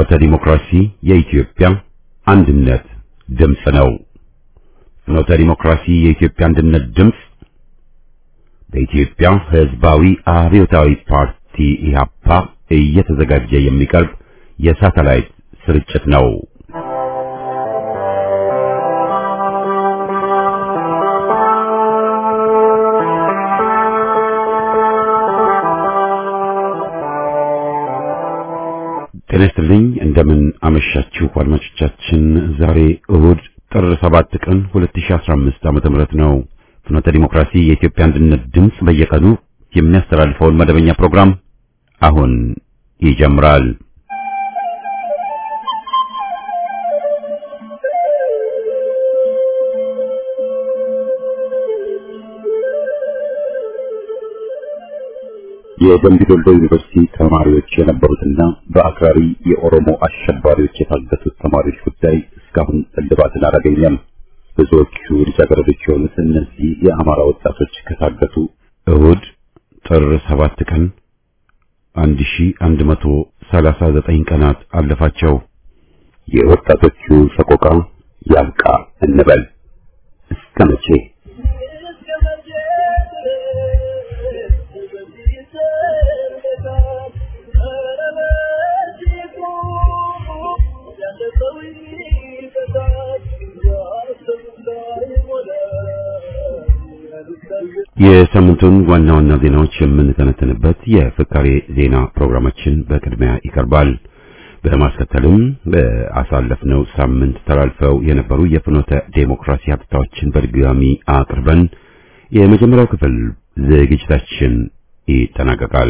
ፍኖተ ዲሞክራሲ የኢትዮጵያ አንድነት ድምፅ ነው። ፍኖተ ዲሞክራሲ የኢትዮጵያ አንድነት ድምፅ በኢትዮጵያ ሕዝባዊ አብዮታዊ ፓርቲ ኢህአፓ እየተዘጋጀ የሚቀርብ የሳተላይት ስርጭት ነው። ጤና ይስጥልኝ እንደምን አመሻችሁ አድማጮቻችን። ዛሬ እሁድ ጥር 7 ቀን 2015 ዓመተ ምህረት ነው። ፍኖተ ዲሞክራሲ የኢትዮጵያ አንድነት ድምፅ በየቀኑ የሚያስተላልፈውን መደበኛ ፕሮግራም አሁን ይጀምራል። የደምቢ ዶሎ ዩኒቨርሲቲ ተማሪዎች የነበሩትና በአክራሪ የኦሮሞ አሸባሪዎች የታገቱት ተማሪዎች ጉዳይ እስካሁን እልባትን አላገኘም። ብዙዎቹ ልጃገረዶች የሆኑት እነዚህ የአማራ ወጣቶች ከታገቱ እሁድ ጥር ሰባት ቀን 1139 ቀናት አለፋቸው። የወጣቶቹ ሰቆቃ ያብቃ እንበል እስከ መቼ? የሳምንቱን ዋና ዋና ዜናዎች የምንተነተንበት የፍካሬ ዜና ፕሮግራማችን በቅድሚያ ይቀርባል። በማስከተልም በአሳለፍነው ሳምንት ተላልፈው የነበሩ የፍኖተ ዴሞክራሲ ሀብታዎችን በድጋሚ አቅርበን የመጀመሪያው ክፍል ዝግጅታችን ይጠናቀቃል።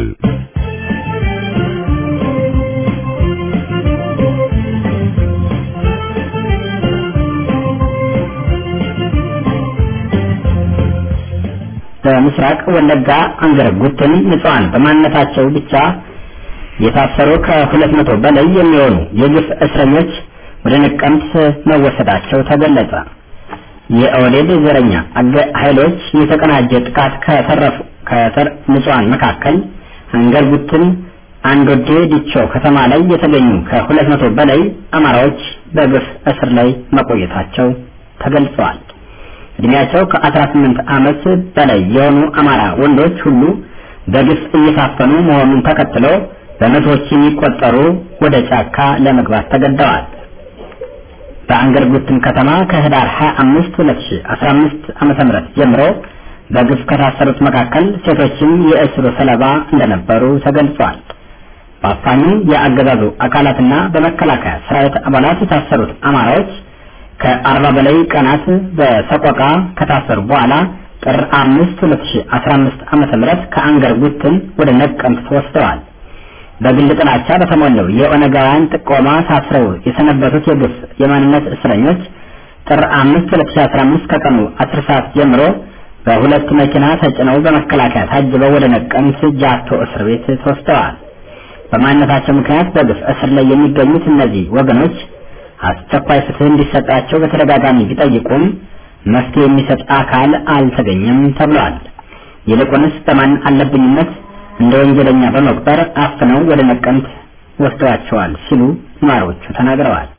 በምስራቅ ወለጋ አንገር ጉትን ንጹሃን በማንነታቸው ብቻ የታሰሩ ከሁለት መቶ በላይ የሚሆኑ የግፍ እስረኞች ወደ ነቀምት መወሰዳቸው ተገለጸ። የኦህዴድ ዘረኛ ኃይሎች የተቀናጀ ጥቃት ከተረፉ ከተር ንጹሃን መካከል አንገር ጉትን አንዶዴ ዲቾ ከተማ ላይ የተገኙ ከሁለት መቶ በላይ አማራዎች በግፍ እስር ላይ መቆየታቸው ተገልጸዋል። እድሜያቸው ከ18 ዓመት በላይ የሆኑ አማራ ወንዶች ሁሉ በግፍ እየታፈኑ መሆኑን ተከትሎ በመቶዎች የሚቆጠሩ ወደ ጫካ ለመግባት ተገደዋል። በአንገር ጉትን ከተማ ከህዳር 25 2015 ዓመተ ምህረት ጀምሮ በግፍ ከታሰሩት መካከል ሴቶችም የእስሩ ሰለባ እንደነበሩ ተገልጿል። በአፋኙ የአገዛዙ አካላትና በመከላከያ ሰራዊት አባላት የታሰሩት አማራዎች ከአርባ በላይ ቀናት በሰቆቃ ከታሰሩ በኋላ ጥር አምስት ሁለት ሺ አስራ አምስት ዓመተ ምህረት ከአንገር ጉትን ወደ ነቀምት ተወስደዋል። በግል ጥላቻ በተሞላው የኦነጋውያን ጥቆማ ታስረው የሰነበቱት የግፍ የማንነት እስረኞች ጥር አምስት ሁለት ሺ አስራ አምስት ከቀኑ አስር ሰዓት ጀምሮ በሁለት መኪና ተጭነው በመከላከያ ታጅበው ወደ ነቀምት ጃቶ እስር ቤት ተወስደዋል። በማንነታቸው ምክንያት በግፍ እስር ላይ የሚገኙት እነዚህ ወገኖች አስቸኳይ ፍትህ እንዲሰጣቸው በተደጋጋሚ ቢጠይቁም መፍትሄ የሚሰጥ አካል አልተገኘም ተብሏል። ይልቁንስ በማን አለብኝነት እንደ ወንጀለኛ በመቁጠር አፍነው ወደ ነቀምት ወስደዋቸዋል ሲሉ ነዋሪዎቹ ተናግረዋል።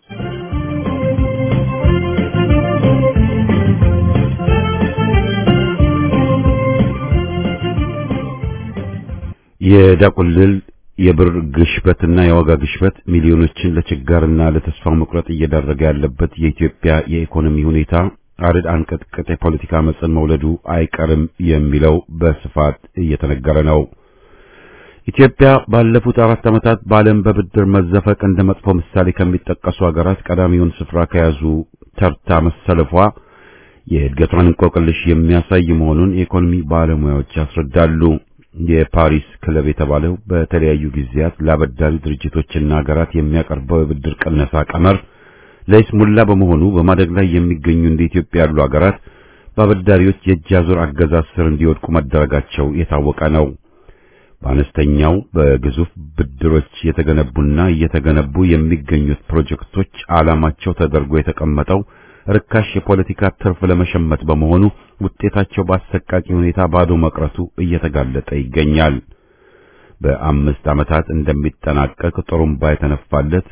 የዳቁልል የብር ግሽበትና የዋጋ ግሽበት ሚሊዮኖችን ለችጋርና ለተስፋ መቁረጥ እየዳረገ ያለበት የኢትዮጵያ የኢኮኖሚ ሁኔታ አርድ አንቀጥቅጥ የፖለቲካ መጽን መውለዱ አይቀርም የሚለው በስፋት እየተነገረ ነው። ኢትዮጵያ ባለፉት አራት ዓመታት በዓለም በብድር መዘፈቅ እንደ መጥፎ ምሳሌ ከሚጠቀሱ ሀገራት ቀዳሚውን ስፍራ ከያዙ ተርታ መሰለፏ የእድገቷን እንቆቅልሽ የሚያሳይ መሆኑን የኢኮኖሚ ባለሙያዎች ያስረዳሉ። የፓሪስ ክለብ የተባለው በተለያዩ ጊዜያት ለአበዳሪ ድርጅቶችና ሀገራት የሚያቀርበው የብድር ቅነሳ ቀመር ለይስሙላ በመሆኑ በማደግ ላይ የሚገኙ እንደ ኢትዮጵያ ያሉ ሀገራት በአበዳሪዎች የእጅ አዙር አገዛዝ ስር እንዲወድቁ መደረጋቸው የታወቀ ነው። በአነስተኛው በግዙፍ ብድሮች የተገነቡና እየተገነቡ የሚገኙት ፕሮጀክቶች ዓላማቸው ተደርጎ የተቀመጠው ርካሽ የፖለቲካ ትርፍ ለመሸመት በመሆኑ ውጤታቸው በአሰቃቂ ሁኔታ ባዶ መቅረቱ እየተጋለጠ ይገኛል። በአምስት ዓመታት እንደሚጠናቀቅ ጥሩምባ የተነፋለት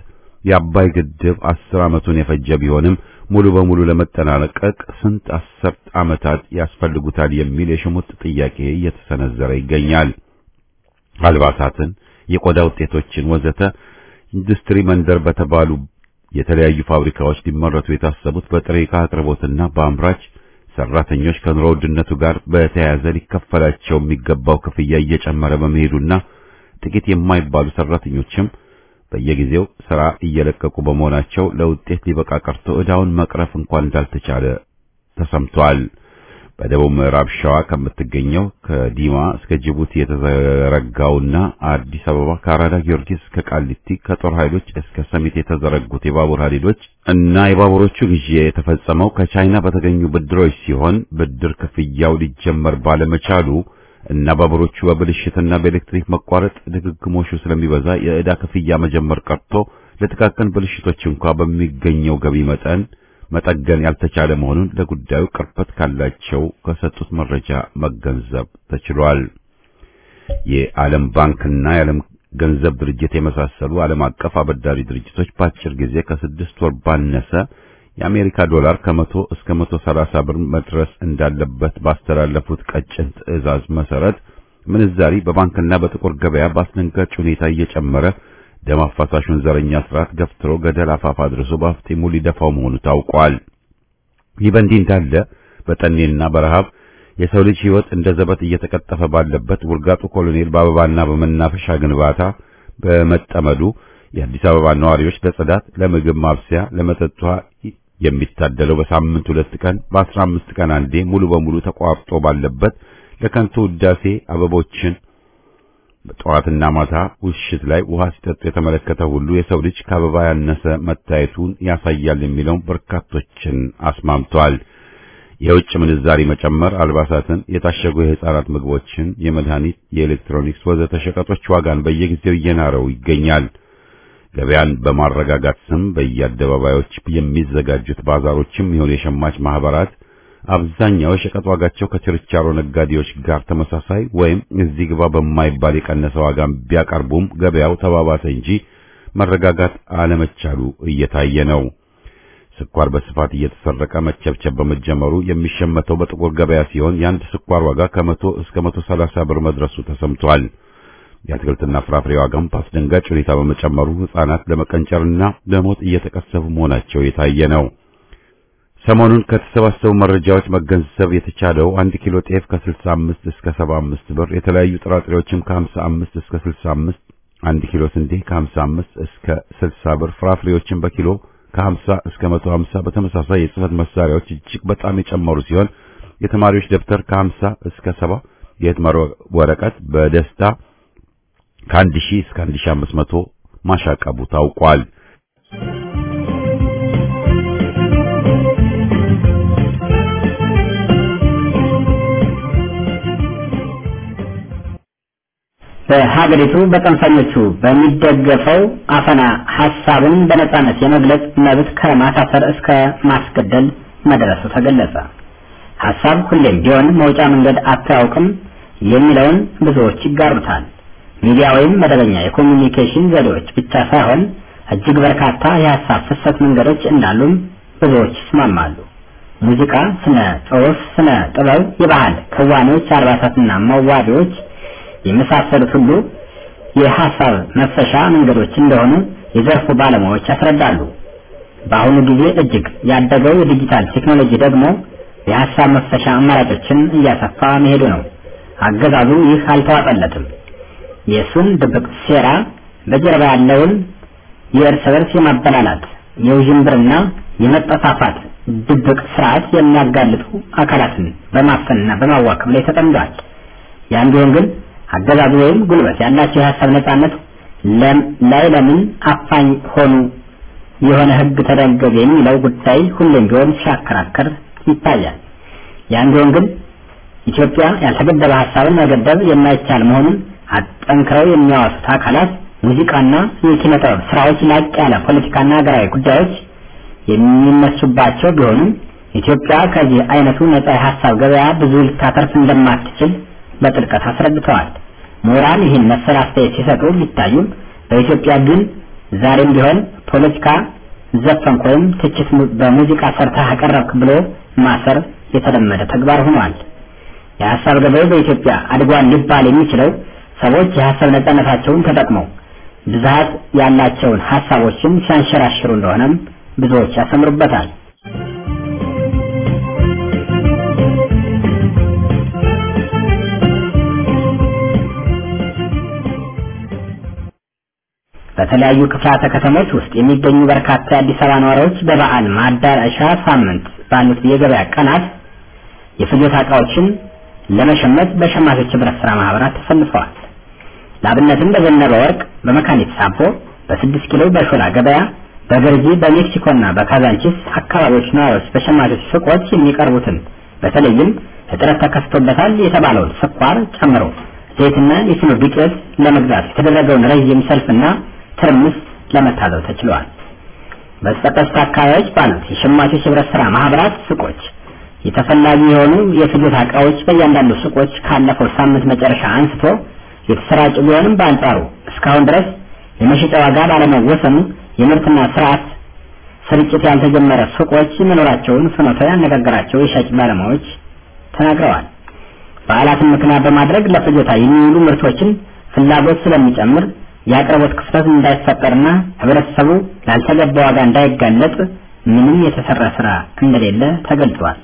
የአባይ ግድብ አስር ዓመቱን የፈጀ ቢሆንም ሙሉ በሙሉ ለመጠናቀቅ ስንት አስርት ዓመታት ያስፈልጉታል የሚል የሽሙጥ ጥያቄ እየተሰነዘረ ይገኛል። አልባሳትን፣ የቆዳ ውጤቶችን ወዘተ ኢንዱስትሪ መንደር በተባሉ የተለያዩ ፋብሪካዎች ሊመረቱ የታሰቡት በጥሬ ዕቃ አቅርቦትና በአምራች ሰራተኞች ከኑሮ ውድነቱ ጋር በተያያዘ ሊከፈላቸው የሚገባው ክፍያ እየጨመረ በመሄዱና ጥቂት የማይባሉ ሰራተኞችም በየጊዜው ስራ እየለቀቁ በመሆናቸው ለውጤት ሊበቃ ቀርቶ ዕዳውን መቅረፍ እንኳን እንዳልተቻለ ተሰምቷል። በደቡብ ምዕራብ ሸዋ ከምትገኘው ከዲማ እስከ ጅቡቲ የተዘረጋውና አዲስ አበባ ከአራዳ ጊዮርጊስ እስከ ቃሊቲ ከጦር ኃይሎች እስከ ሰሚት የተዘረጉት የባቡር ሀዲዶች እና የባቡሮቹ ግዢ የተፈጸመው ከቻይና በተገኙ ብድሮች ሲሆን ብድር ክፍያው ሊጀመር ባለመቻሉ እና ባቡሮቹ በብልሽትና በኤሌክትሪክ መቋረጥ ድግግሞሹ ስለሚበዛ የዕዳ ክፍያ መጀመር ቀርቶ ለጥቃቅን ብልሽቶች እንኳ በሚገኘው ገቢ መጠን መጠገን ያልተቻለ መሆኑን ለጉዳዩ ቅርበት ካላቸው ከሰጡት መረጃ መገንዘብ ተችሏል። የዓለም ባንክና የዓለም ገንዘብ ድርጅት የመሳሰሉ ዓለም አቀፍ አበዳሪ ድርጅቶች በአጭር ጊዜ ከስድስት ወር ባነሰ የአሜሪካ ዶላር ከመቶ እስከ መቶ ሰላሳ ብር መድረስ እንዳለበት ባስተላለፉት ቀጭን ትዕዛዝ መሰረት ምንዛሪ በባንክና በጥቁር ገበያ በአስደንጋጭ ሁኔታ እየጨመረ ደም አፋሳሹን ዘረኛ ስርዓት ገፍትሮ ገደል አፋፍ አድርሶ በአፍጢሙ ሊደፋው መሆኑ ታውቋል። ይህ በእንዲህ እንዳለ በጠኔና በረሃብ የሰው ልጅ ሕይወት እንደ ዘበት እየተቀጠፈ ባለበት ውርጋጡ ኮሎኔል በአበባና በመናፈሻ ግንባታ በመጠመዱ የአዲስ አበባ ነዋሪዎች ለጽዳት፣ ለምግብ ማብሰያ፣ ለመጠጥ ውሃ የሚታደለው በሳምንት ሁለት ቀን በአስራ አምስት ቀን አንዴ ሙሉ በሙሉ ተቋርጦ ባለበት ለከንቱ ውዳሴ አበቦችን በጠዋትና ማታ ውሽት ላይ ውሃ ሲጠጡ የተመለከተ ሁሉ የሰው ልጅ ከአበባ ያነሰ መታየቱን ያሳያል የሚለውን በርካቶችን አስማምቷል። የውጭ ምንዛሪ መጨመር አልባሳትን፣ የታሸጉ የሕፃናት ምግቦችን፣ የመድኃኒት፣ የኤሌክትሮኒክስ ወዘተ ሸቀጦች ዋጋን በየጊዜው እየናረው ይገኛል። ገበያን በማረጋጋት ስም በየአደባባዮች የሚዘጋጁት ባዛሮችም ይሁን የሸማች ማህበራት አብዛኛው የሸቀጥ ዋጋቸው ከችርቻሮ ነጋዴዎች ጋር ተመሳሳይ ወይም እዚህ ግባ በማይባል የቀነሰ ዋጋ ቢያቀርቡም ገበያው ተባባሰ እንጂ መረጋጋት አለመቻሉ እየታየ ነው። ስኳር በስፋት እየተሰረቀ መቸብቸብ በመጀመሩ የሚሸመተው በጥቁር ገበያ ሲሆን የአንድ ስኳር ዋጋ ከመቶ እስከ መቶ ሰላሳ ብር መድረሱ ተሰምቷል። የአትክልትና ፍራፍሬ ዋጋም በአስደንጋጭ ሁኔታ በመጨመሩ ሕፃናት ለመቀንጨርና ለሞት እየተቀሰፉ መሆናቸው የታየ ነው። ሰሞኑን ከተሰባሰቡ መረጃዎች መገንዘብ የተቻለው አንድ ኪሎ ጤፍ ከ65 እስከ 75 ብር፣ የተለያዩ ጥራጥሬዎችም ከ55 እስከ 65፣ አንድ ኪሎ ስንዴ ከ55 እስከ 60 ብር፣ ፍራፍሬዎችም በኪሎ ከ50 እስከ 150፣ በተመሳሳይ የጽህፈት መሳሪያዎች እጅግ በጣም የጨመሩ ሲሆን የተማሪዎች ደብተር ከ50 እስከ 70፣ የህትመት ወረቀት በደስታ ከአንድ ሺህ እስከ 1500 ማሻቀቡ ታውቋል። በሀገሪቱ በጽንፈኞቹ በሚደገፈው አፈና ሀሳብን በነጻነት የመግለጽ መብት ከማሳሰር እስከ ማስገደል መድረሱ ተገለጸ። ሀሳብ ሁሌም ቢሆን መውጫ መንገድ አታውቅም የሚለውን ብዙዎች ይጋሩታል። ሚዲያ ወይም መደበኛ የኮሚኒኬሽን ዘዴዎች ብቻ ሳይሆን እጅግ በርካታ የሀሳብ ፍሰት መንገዶች እንዳሉም ብዙዎች ይስማማሉ። ሙዚቃ፣ ስነ ጽሑፍ፣ ስነ ጥበብ፣ የባህል ክዋኔዎች፣ አልባሳትና መዋቢያዎች የመሳሰሉት ሁሉ የሀሳብ መፈሻ መንገዶች እንደሆኑ የዘርፉ ባለሙያዎች ያስረዳሉ። በአሁኑ ጊዜ እጅግ ያደገው የዲጂታል ቴክኖሎጂ ደግሞ የሀሳብ መፈሻ አማራጮችን እያሰፋ መሄዱ ነው። አገዛዙ ይህ አልተዋጠለትም። የእሱን ድብቅ ሴራ በጀርባ ያለውን የእርስ በርስ የማበላላት የውዥንብርና የመጠፋፋት ድብቅ ስርዓት የሚያጋልጡ አካላትን በማፈንና በማዋከብ ላይ ተጠምዷል። ያን ቢሆን ግን አገዛዙ ወይም ጉልበት ያላቸው የሀሳብ ነጻነት ላይ ለምን አፋኝ ሆኑ የሆነ ህግ ተደንገገ የሚለው ጉዳይ ሁሌም ቢሆን ሲያከራከር ይታያል። ያን ቢሆን ግን ኢትዮጵያ ያልተገደበ ሀሳብን መገደብ የማይቻል መሆኑን አጠንክረው የሚያወሱት አካላት ሙዚቃና የኪነ ጥበብ ስራዎች ላቅ ያለ ፖለቲካና ሀገራዊ ጉዳዮች የሚነሱባቸው ቢሆኑም ኢትዮጵያ ከዚህ አይነቱ ነጻ የሀሳብ ገበያ ብዙ ልታተርፍ እንደማትችል በጥልቀት አስረድተዋል። ምሁራን ይህን መሰል አስተያየት ሲሰጡ ቢታዩም በኢትዮጵያ ግን ዛሬም ቢሆን ፖለቲካ ዘፈንክ ወይም ትችት በሙዚቃ ሰርተህ አቀረብክ ብሎ ማሰር የተለመደ ተግባር ሆኗል። የሀሳብ ገበያው በኢትዮጵያ አድጓል ሊባል የሚችለው ሰዎች የሀሳብ ነጻነታቸውን ተጠቅመው ብዛት ያላቸውን ሀሳቦችን ሲያንሸራሽሩ እንደሆነም ብዙዎች ያሰምሩበታል። በተለያዩ ክፍላተ ከተሞች ውስጥ የሚገኙ በርካታ የአዲስ አበባ ነዋሪዎች በበዓል ማዳረሻ ሳምንት ባሉት የገበያ ቀናት የፍጆታ ዕቃዎችን ለመሸመት በሸማቾች ህብረት ስራ ማህበራት ተሰልፈዋል። ለአብነትም በዘነበ ወርቅ፣ በመካኒት ሳቦ፣ በስድስት ኪሎ በሾላ ገበያ፣ በገርጂ፣ በሜክሲኮና በካዛንቺስ አካባቢዎች ነዋሪዎች በሸማቾች ሱቆች የሚቀርቡትን በተለይም እጥረት ተከስቶበታል የተባለውን ስኳር ጨምሮ ዘይትና የስኖ ዱቄት ለመግዛት የተደረገውን ረዥም ሰልፍና ትርምስ ለመታዘብ ተችሏል። በተጠቀሱት አካባቢዎች ባሉት የሸማቾች ህብረት ስራ ማህበራት ሱቆች የተፈላጊ የሆኑ የፍጆታ ዕቃዎች በእያንዳንዱ ሱቆች ካለፈው ሳምንት መጨረሻ አንስቶ የተሰራጩ ቢሆንም በአንጻሩ እስካሁን ድረስ የመሸጫ ዋጋ ባለመወሰኑ የምርትና ስርዓት ስርጭት ያልተጀመረ ሱቆች መኖራቸውን ፍኖተ ያነጋገራቸው የሻጭ ባለሙያዎች ተናግረዋል። በዓላትን ምክንያት በማድረግ ለፍጆታ የሚውሉ ምርቶችን ፍላጎት ስለሚጨምር የአቅርቦት ክፍተት እንዳይፈጠርና ህብረተሰቡ ላልተገባ ዋጋ እንዳይጋለጥ ምንም የተሰራ ስራ እንደሌለ ተገልጿል።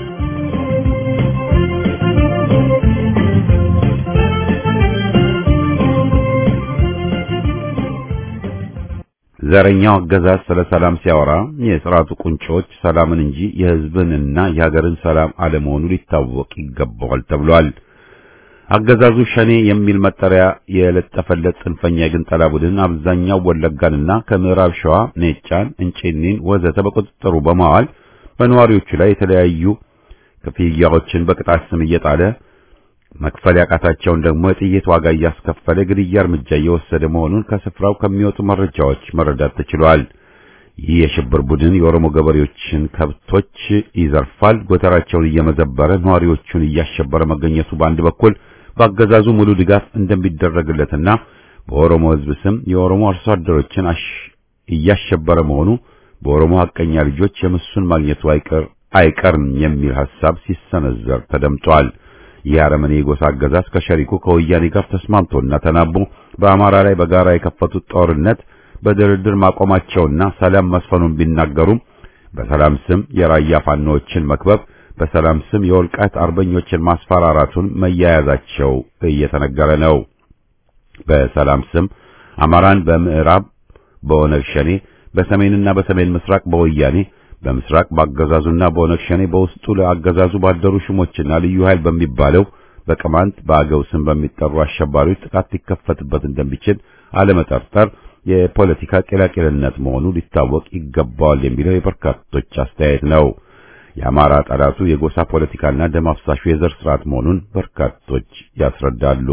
ዘረኛው አገዛዝ ስለ ሰላም ሲያወራ የስርዓቱ ቁንጮች ሰላምን እንጂ የህዝብንና የሀገርን ሰላም አለመሆኑ ሊታወቅ ይገባዋል ተብሏል። አገዛዙ ሸኔ የሚል መጠሪያ የለጠፈለት ጽንፈኛ የግንጠላ ቡድን አብዛኛው ወለጋንና ከምዕራብ ሸዋ ኔጫን፣ እንጪኒን ወዘተ በቁጥጥሩ በማዋል በነዋሪዎቹ ላይ የተለያዩ ክፍያዎችን በቅጣት ስም እየጣለ መክፈል ያቃታቸውን ደግሞ የጥይት ዋጋ እያስከፈለ ግድያ እርምጃ እየወሰደ መሆኑን ከስፍራው ከሚወጡ መረጃዎች መረዳት ተችሏል። ይህ የሽብር ቡድን የኦሮሞ ገበሬዎችን ከብቶች ይዘርፋል፣ ጎተራቸውን እየመዘበረ ነዋሪዎቹን እያሸበረ መገኘቱ በአንድ በኩል በአገዛዙ ሙሉ ድጋፍ እንደሚደረግለትና በኦሮሞ ሕዝብ ስም የኦሮሞ አርሶ አደሮችን እያሸበረ መሆኑ በኦሮሞ ሐቀኛ ልጆች የምሱን ማግኘቱ አይቀር አይቀርም የሚል ሐሳብ ሲሰነዘር ተደምጧል። ይህ አረመኔ የጎሳ አገዛዝ ከሸሪኩ ከወያኔ ጋር ተስማምቶና ተናቦ በአማራ ላይ በጋራ የከፈቱት ጦርነት በድርድር ማቆማቸውና ሰላም መስፈኑን ቢናገሩም በሰላም ስም የራያ ፋኖዎችን መክበብ በሰላም ስም የወልቃይት አርበኞችን ማስፈራራቱን መያያዛቸው እየተነገረ ነው። በሰላም ስም አማራን በምዕራብ በኦነግ ሸኔ፣ በሰሜንና በሰሜን ምስራቅ በወያኔ በምስራቅ በአገዛዙና በኦነግ ሸኔ በውስጡ ለአገዛዙ ባደሩ ሽሞችና ልዩ ኃይል በሚባለው በቅማንት በአገው ስም በሚጠሩ አሸባሪዎች ጥቃት ሊከፈትበት እንደሚችል አለመጠርጠር የፖለቲካ ቂላቂልነት መሆኑ ሊታወቅ ይገባዋል የሚለው የበርካቶች አስተያየት ነው። የአማራ ጠላቱ የጎሳ ፖለቲካና ደም አፍሳሹ የዘር ስርዓት መሆኑን በርካቶች ያስረዳሉ።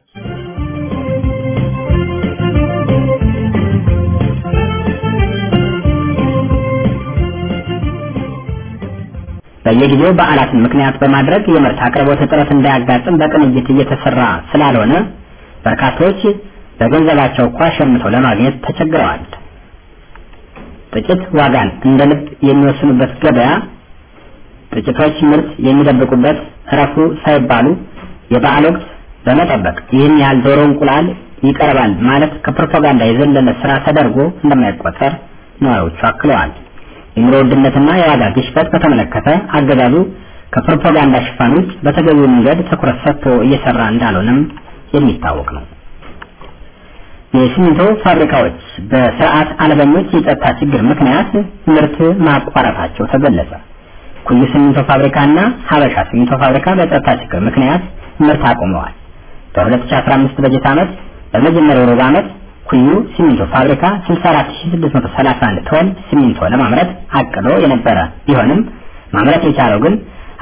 በየጊዜው በዓላትን ምክንያት በማድረግ የምርት አቅርቦት እጥረት እንዳያጋጥም በቅንጅት እየተሰራ ስላልሆነ በርካቶች በገንዘባቸው እንኳ ሸምተው ለማግኘት ተቸግረዋል። ጥቂት ዋጋን እንደ ልብ የሚወስኑበት ገበያ ጥቂቶች ምርት የሚደብቁበት እረፉ ሳይባሉ የበዓል ወቅት በመጠበቅ ይህን ያህል ዶሮ እንቁላል ይቀርባል ማለት ከፕሮፓጋንዳ የዘለለ ስራ ተደርጎ እንደማይቆጠር ነዋሪዎቹ አክለዋል። የኑሮ ውድነትና የዋጋ ግሽበት በተመለከተ አገዛዙ ከፕሮፓጋንዳ ሽፋን ውጭ በተገቢው መንገድ ትኩረት ሰጥቶ እየሰራ እንዳልሆነም የሚታወቅ ነው። የሲሚንቶ ፋብሪካዎች በስርዓት አልበኞች የጸጥታ ችግር ምክንያት ምርት ማቋረጣቸው ተገለጸ። ኩዩ ሲሚንቶ ፋብሪካና ሀበሻ ሲሚንቶ ፋብሪካ በጸጥታ ችግር ምክንያት ምርት አቁመዋል። በ2015 በጀት ዓመት በመጀመሪያው ሩብ ዓመት ኩዩ ሲሚንቶ ፋብሪካ 64631 ቶን ሲሚንቶ ለማምረት አቅዶ የነበረ ቢሆንም ማምረት የቻለው ግን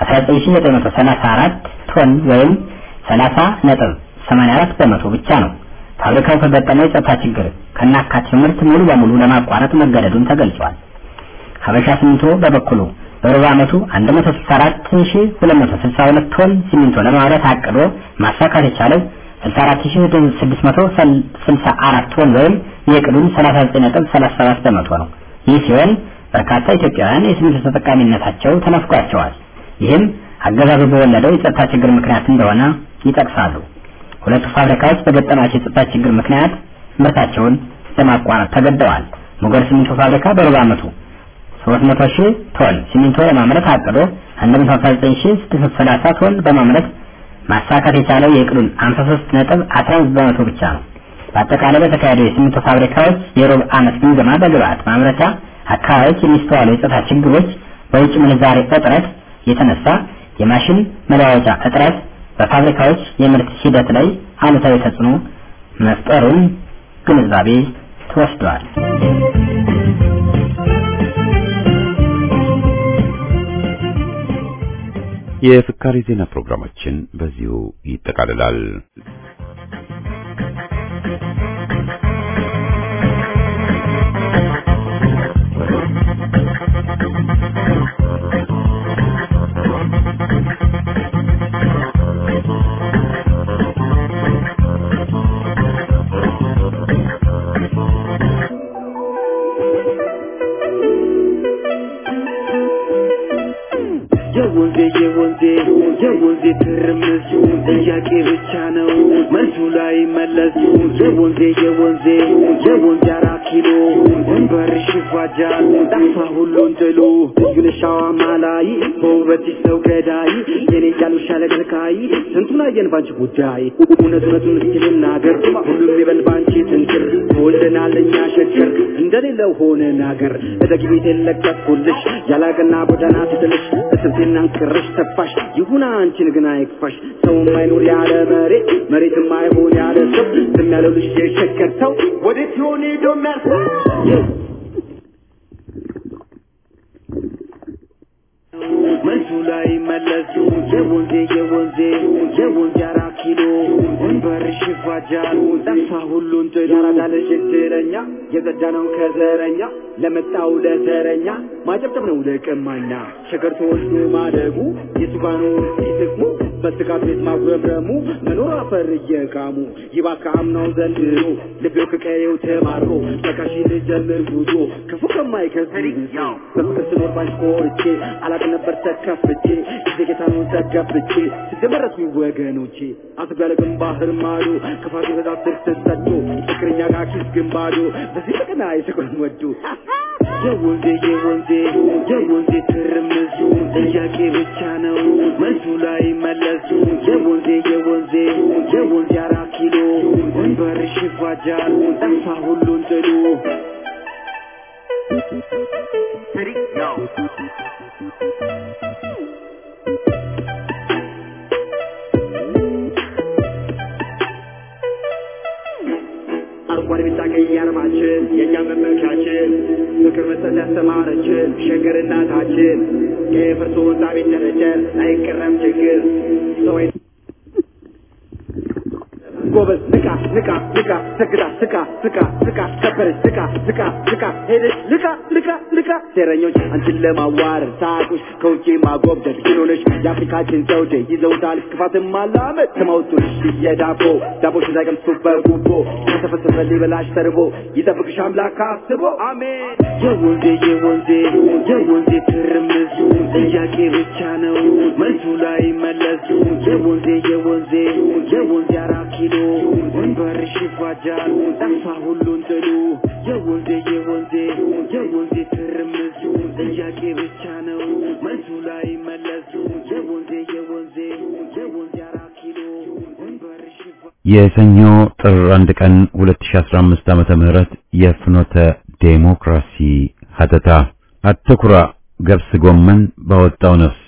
19934 ቶን ወይም 30 ነጥብ 84 በመቶ ብቻ ነው። ፋብሪካው ከገጠመው የጸጥታ ችግር ከናካቴው ምርት ሙሉ በሙሉ ለማቋረጥ መገደዱን ተገልጿል። ሀበሻ ሲሚንቶ በበኩሉ በሩብ ዓመቱ 164262 ቶን ሲሚንቶ ለማምረት አቅዶ ማሳካት የቻለው 64664 ቶን ወይም የዕቅዱን 39.37 በመቶ ነው። ይህ ሲሆን በርካታ ኢትዮጵያውያን የሲሚንቶ ተጠቃሚነታቸው ተነፍቋቸዋል። ይህም አገዛዙ በወለደው የጸጥታ ችግር ምክንያት እንደሆነ ይጠቅሳሉ። ሁለቱ ፋብሪካዎች በገጠማቸው የጸጥታ ችግር ምክንያት ምርታቸውን ለማቋረጥ ተገደዋል። ሞገር ሲሚንቶ ፋብሪካ በሩብ ዓመቱ 300 ሺህ ቶን ሲሚንቶ ለማምረት አቅዶ 159630 ቶን በማምረት ማሳካት የቻለው የዕቅዱን 53 ነጥብ 15 በመቶ ብቻ ነው። በአጠቃላይ በተካሄደው የሲሚንቶ ፋብሪካዎች የሩብ ዓመት ግምገማ በግብአት ማምረቻ አካባቢዎች የሚስተዋሉ የጸጥታ ችግሮች፣ በውጭ ምንዛሬ እጥረት የተነሳ የማሽን መለዋወጫ እጥረት በፋብሪካዎች የምርት ሂደት ላይ አሉታዊ ተጽዕኖ መፍጠሩን ግንዛቤ ተወስዷል። የፍካሪ ዜና ፕሮግራማችን በዚሁ ይጠቃልላል። የወንዜ የወንዜ የወንዜ ትርምስ ጥያቄ ብቻ ነው መልሱ ላይ መለስ የወንዜ የወንዜ የወንዜ አራት ኪሎ ወንበርሽ ይፋጃል ጠፋ ሁሉን ጥሉ ልዩነሻዋ ማላይ በውበትሽ ሰው ገዳይ የኔ ያሉሻ ለገልካይ ስንቱን አየን ባንቺ ጉዳይ እውነት እውነቱን እስኪ ልናገር ሁሉም ይበል ባንቺ ትንክር ተወልደናል እኛ ሸገር እንደሌለው ሆነን አገር እደግ ቤት የለቀኩልሽ ያላቅና ጎዳና ትጥልሽ እስብቴና እንቅርሽ ተፋሽ ይሁን አንቺን ግን አይክፋሽ ሰው የማይኖር ያለ መሬት መሬትም አይሆን ያለ ሰው ዝም ያለው ልጅ የሸገር ሰው ወዴት ይሆን ሄዶ የሚያርሰው መልሱ ላይ መለሱ የወንዜ የወንዜ የወንዜ አራት ኪሎ ወንበርሽ ይፋጃል ጠፋ ሁሉን ጥሎ ያራዳ ልጅ እድለኛ የጸዳነው ከዘረኛ ለመጣው ለተረኛ ማጨብጨብ ነው ለቀማኛ ሸገር ተወስዶ ማደጉ የሱጋኑ ሲጥቅሙ በስጋት ቤት ማጉረምረሙ መኖር አፈር እየቃሙ ይባካ አምናው ዘንድሮ ልቤው ከቀየው ተማሮ በቃሽ ልጀምር ጉዞ ክፉ ከማይከስር በፍቅር ስኖር ባንቺ ኮርቼ አላቅ ነበር ተከፍቼ ጌታኑን ተገብቼ ሲደመረሱ ወገኖቼ አስጋለቅም ባህር ማዶ ክፋት በዛ ስር ተሰዶ ፍቅረኛ ጋር ኪስ ግንባዶ በዚህ በቀና የፍቅሩን ወዶ የወንዜ የወንዜ የወንዜ ትርምሱ ጥያቄ ብቻ ነው መልሱ ላይ መለሱ የወንዜ የወንዜ የወንዜ አራት ኪሎ ወንበርሽ ይፋጃል ጠፋ ሁሉን ጥሉ አረንጓዴ ቢጫ ቀይ አርማችን የእኛ መመኪያችን ፍቅር መስጠት ያስተማረችን ሸገር እናታችን የፈርሶ ወጣ ቤት ደረጀን አይቀረም ችግር ሰው ጎበዝ ንቃ ንቃ ንቃ ሰግዳ ስቃ ስቃ ስቃ ከበረች ስቃ ስቃ ስቃ ሄደች ልቃ ልቃ ልቃ ሴረኞች አንቺን ለማዋረድ ሳቁሽ ከውጭ ማጎብደድ ኪሎነሽ የአፍሪካችን ዘውዴ ይዘውታል ክፋትን ማላመድ ተማውቱልሽ የዳቦ ዳቦች እንዳይቀምሱ በጉቦ ከተፈሰሰ ሊበላሽ ተርቦ ይጠብቅሽ አምላክ አስቦ አሜን የወንዜ የወንዜ የወንዜ ትርምሱ ጥያቄ ብቻ ነው መልሱ ላይ መለሱ የወንዜ የወንዜ የወንዜ አራት ኪሎ ወንበርሽ ይፋጃል ጠፋ ሁሉን ጥሉ የወንዜ የወንዜ የወንዜ ትርምሱ ጥያቄ ብቻ ነው መልሱ ላይ መለሱ የወንዜ የወንዜ የወንዜ አራት ኪሎ ወንበርሽ ይፋ የሰኞ ጥር አንድ ቀን 2015 ዓመተ ምህረት የፍኖተ ዴሞክራሲ ሀተታ አትኩራ ገብስ ጎመን ባወጣው ነፍስ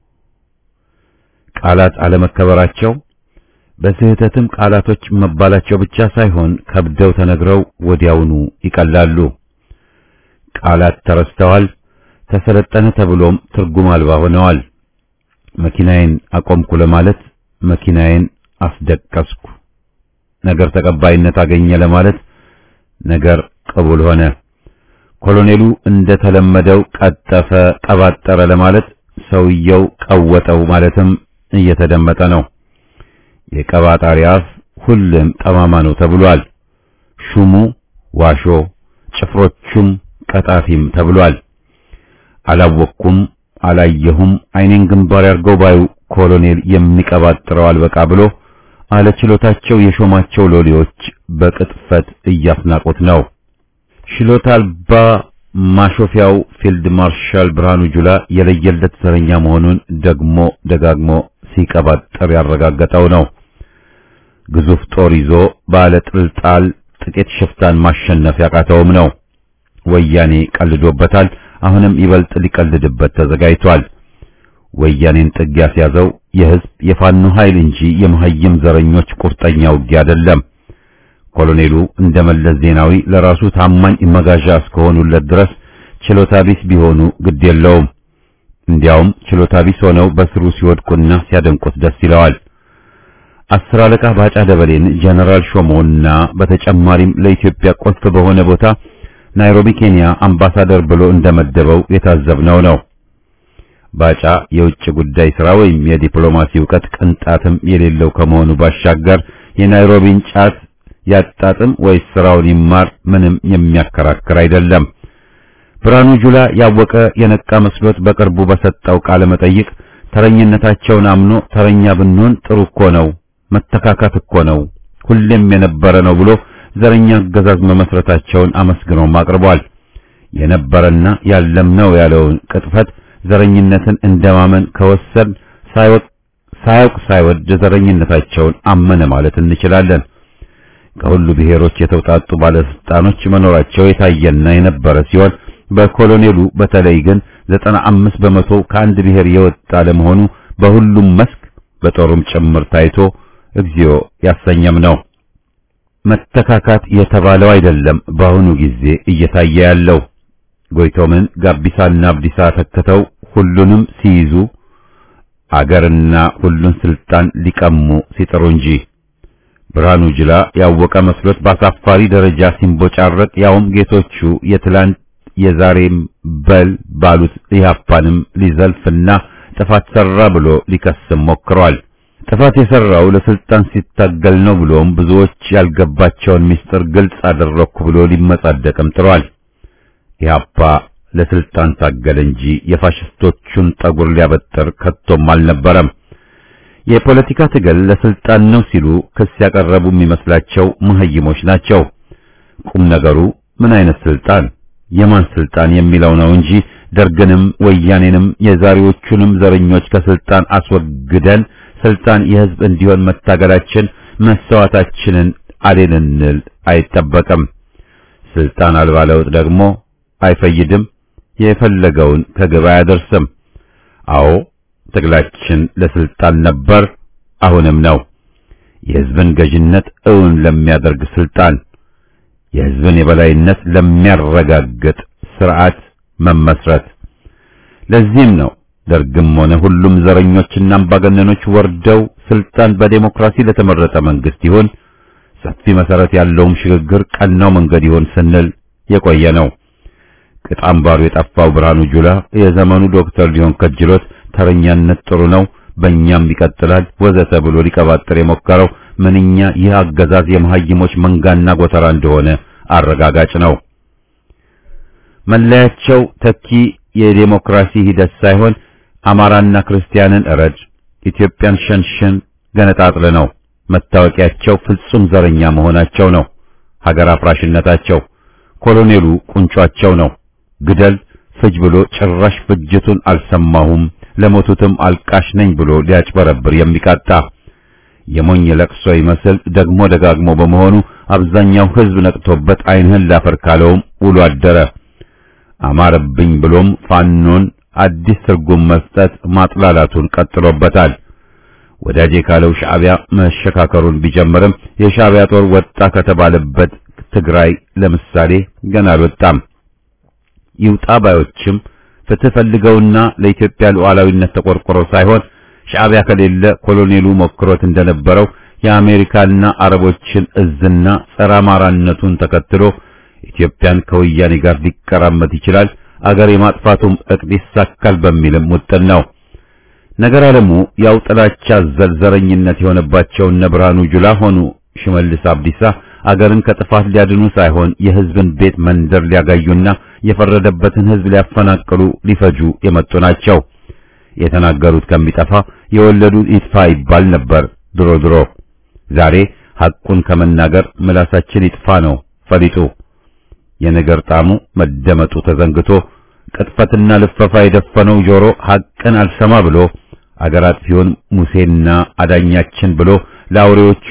ቃላት አለመከበራቸው በስህተትም ቃላቶች መባላቸው ብቻ ሳይሆን ከብደው ተነግረው ወዲያውኑ ይቀላሉ። ቃላት ተረስተዋል፣ ተሰለጠነ ተብሎም ትርጉም አልባ ሆነዋል። መኪናዬን አቆምኩ ለማለት መኪናዬን አስደቀስኩ፣ ነገር ተቀባይነት አገኘ ለማለት ነገር ቅቡል ሆነ። ኮሎኔሉ እንደተለመደው ቀጠፈ፣ ቀባጠረ ለማለት ሰውየው ቀወጠው ማለትም እየተደመጠ ነው። የቀባጣሪ አፍ ሁሉም ጠማማ ነው ተብሏል። ሹሙ ዋሾ፣ ጭፍሮቹም ቀጣፊም ተብሏል። አላወቅኩም፣ አላየሁም፣ አይኔን ግንባር ያርገው ባዩ ኮሎኔል የሚቀባጥረው አልበቃ ብሎ አለችሎታቸው የሾማቸው ሎሌዎች በቅጥፈት እያስናቁት ነው። ችሎታ አልባ ማሾፊያው ፊልድ ማርሻል ብርሃኑ ጁላ የለየለት ዘረኛ መሆኑን ደግሞ ደጋግሞ ሲቀባጥር ያረጋገጠው ነው። ግዙፍ ጦር ይዞ ባለ ጥልጣል ጥቂት ሽፍታን ማሸነፍ ያቃተውም ነው። ወያኔ ቀልዶበታል። አሁንም ይበልጥ ሊቀልድበት ተዘጋጅቷል። ወያኔን ጥግ ያስያዘው የህዝብ የፋኖ ኃይል እንጂ የመሀይም ዘረኞች ቁርጠኛ ውጊያ አይደለም። ኮሎኔሉ እንደ መለስ ዜናዊ ለራሱ ታማኝ መጋዣ እስከሆኑለት ድረስ ችሎታ ቢስ ቢሆኑ ግድ የለውም። እንዲያውም ችሎታ ቢስ ሆነው በስሩ ሲወድቁና ሲያደንቁት ደስ ይለዋል። አስር አለቃ ባጫ ደበሌን ጀነራል ሾሞና በተጨማሪም ለኢትዮጵያ ቁልፍ በሆነ ቦታ ናይሮቢ ኬንያ አምባሳደር ብሎ እንደመደበው የታዘብነው ነው። ባጫ የውጭ ጉዳይ ሥራ ወይም የዲፕሎማሲ ዕውቀት ቅንጣትም የሌለው ከመሆኑ ባሻገር የናይሮቢን ጫት ያጣጥም ወይስ ስራውን ይማር ምንም የሚያከራክር አይደለም። ብርሃኑ ጁላ ያወቀ የነቃ መስሎት በቅርቡ በሰጠው ቃለ መጠይቅ ተረኝነታቸውን አምኖ ተረኛ ብንሆን ጥሩ እኮ ነው፣ መተካካት እኮ ነው፣ ሁሌም የነበረ ነው ብሎ ዘረኛ አገዛዝ መመስረታቸውን አመስግኖም አቅርቧል። የነበረና ያለም ነው ያለውን ቅጥፈት ዘረኝነትን እንደማመን ከወሰድ ሳይወቅ ሳያውቅ ሳይወድ ዘረኝነታቸውን አመነ ማለት እንችላለን። ከሁሉ ብሔሮች የተውጣጡ ባለስልጣኖች መኖራቸው የታየና የነበረ ሲሆን በኮሎኔሉ በተለይ ግን ዘጠና አምስት በመቶ ከአንድ ብሔር የወጣ ለመሆኑ በሁሉም መስክ በጦሩም ጭምር ታይቶ እግዚኦ ያሰኘም ነው። መተካካት የተባለው አይደለም በአሁኑ ጊዜ እየታየ ያለው። ጎይቶምን ጋቢሳና አብዲሳ ተክተው ሁሉንም ሲይዙ አገርና ሁሉን ስልጣን ሊቀሙ ሲጥሩ እንጂ ብርሃኑ ጅላ ያወቀ መስሎት በአሳፋሪ ደረጃ ሲንቦጫረቅ ያውም ጌቶቹ የትላንት የዛሬም በል ባሉት ኢህአፓንም ሊዘልፍና ጥፋት ሰራ ብሎ ሊከስም ሞክሯል። ጥፋት የሰራው ለስልጣን ሲታገል ነው ብሎም ብዙዎች ያልገባቸውን ምስጢር ግልጽ አደረኩ ብሎ ሊመጻደቅም ጥሯል። ኢህአፓ ለስልጣን ታገለ እንጂ የፋሽስቶቹን ጠጉር ሊያበጥር ከቶም አልነበረም። የፖለቲካ ትግል ለስልጣን ነው ሲሉ ክስ ያቀረቡ የሚመስላቸው መሀይሞች ናቸው። ቁም ነገሩ ምን አይነት ስልጣን፣ የማን ስልጣን የሚለው ነው እንጂ ደርግንም ወያኔንም የዛሬዎቹንም ዘረኞች ከስልጣን አስወግደን ስልጣን የህዝብ እንዲሆን መታገላችን መሰዋታችንን አሌንንል አይጠበቅም። ስልጣን አልባ ለውጥ ደግሞ አይፈይድም፣ የፈለገውን ከግብ አያደርስም። አዎ ትግላችን ለስልጣን ነበር፣ አሁንም ነው። የህዝብን ገዥነት እውን ለሚያደርግ ስልጣን፣ የህዝብን የበላይነት ለሚያረጋግጥ ስርዓት መመስረት። ለዚህም ነው ደርግም ሆነ ሁሉም ዘረኞችና አምባገነኖች ወርደው ስልጣን በዴሞክራሲ ለተመረጠ መንግስት ይሁን ሰፊ መሰረት ያለውም ሽግግር ቀናው መንገድ ይሁን ስንል የቆየ ነው። ቅጥ አምባሩ የጠፋው ብርሃኑ ጁላ የዘመኑ ዶክተር ሊሆን ከጅሎት ተረኛነት ጥሩ ነው፣ በእኛም ይቀጥላል ወዘተ ብሎ ሊቀባጥር የሞከረው ምንኛ ይህ አገዛዝ የመሀይሞች መንጋና ጎተራ እንደሆነ አረጋጋጭ ነው። መለያቸው ተኪ የዴሞክራሲ ሂደት ሳይሆን አማራና ክርስቲያንን እረድ፣ ኢትዮጵያን ሸንሽን ገነጣጥል ነው። መታወቂያቸው ፍጹም ዘረኛ መሆናቸው ነው። ሀገር አፍራሽነታቸው ኮሎኔሉ ቁንጯቸው ነው። ግደል ፍጅ ብሎ ጭራሽ ፍጅቱን አልሰማሁም ለሞቱትም አልቃሽ ነኝ ብሎ ሊያጭበረብር የሚቃጣ የሞኝ ለቅሶ ይመስል ደግሞ ደጋግሞ በመሆኑ አብዛኛው ሕዝብ ነቅቶበት ዓይንህን ላፈር ካለውም ውሎ አደረ። አማረብኝ ብሎም ፋኖን አዲስ ትርጉም መስጠት ማጥላላቱን ቀጥሎበታል። ወዳጄ ካለው ሻዕቢያ መሸካከሩን ቢጀምርም የሻዕቢያ ጦር ወጣ ከተባለበት ትግራይ ለምሳሌ ገና አልወጣም። ይውጣ ባዮችም ፍትህ ፈልገውና ለኢትዮጵያ ሉዓላዊነት ተቆርቆረው ሳይሆን ሻዕቢያ ከሌለ ኮሎኔሉ ሞክሮት እንደነበረው የአሜሪካና አረቦችን እዝና ጸረ አማራነቱን ተከትሎ ኢትዮጵያን ከወያኔ ጋር ሊቀራመት ይችላል፣ አገር የማጥፋቱም እቅድ ይሳካል በሚልም ውጥን ነው። ነገር አለሙ ያው ጥላቻ ዘልዘረኝነት የሆነባቸው እነ ብርሃኑ ጁላ ሆኑ ሽመልስ አብዲሳ አገርን ከጥፋት ሊያድኑ ሳይሆን የሕዝብን ቤት መንደር ሊያጋዩና የፈረደበትን ሕዝብ ሊያፈናቅሉ ሊፈጁ የመጡ ናቸው። የተናገሩት ከሚጠፋ የወለዱት ይጥፋ ይባል ነበር ድሮ ድሮ። ዛሬ ሐቁን ከመናገር ምላሳችን ይጥፋ ነው ፈሊጡ። የነገር ጣዕሙ መደመጡ ተዘንግቶ ቅጥፈትና ልፈፋ የደፈነው ጆሮ ሐቅን አልሰማ ብሎ አገር አጥፊውን ሙሴና አዳኛችን ብሎ ለአውሬዎቹ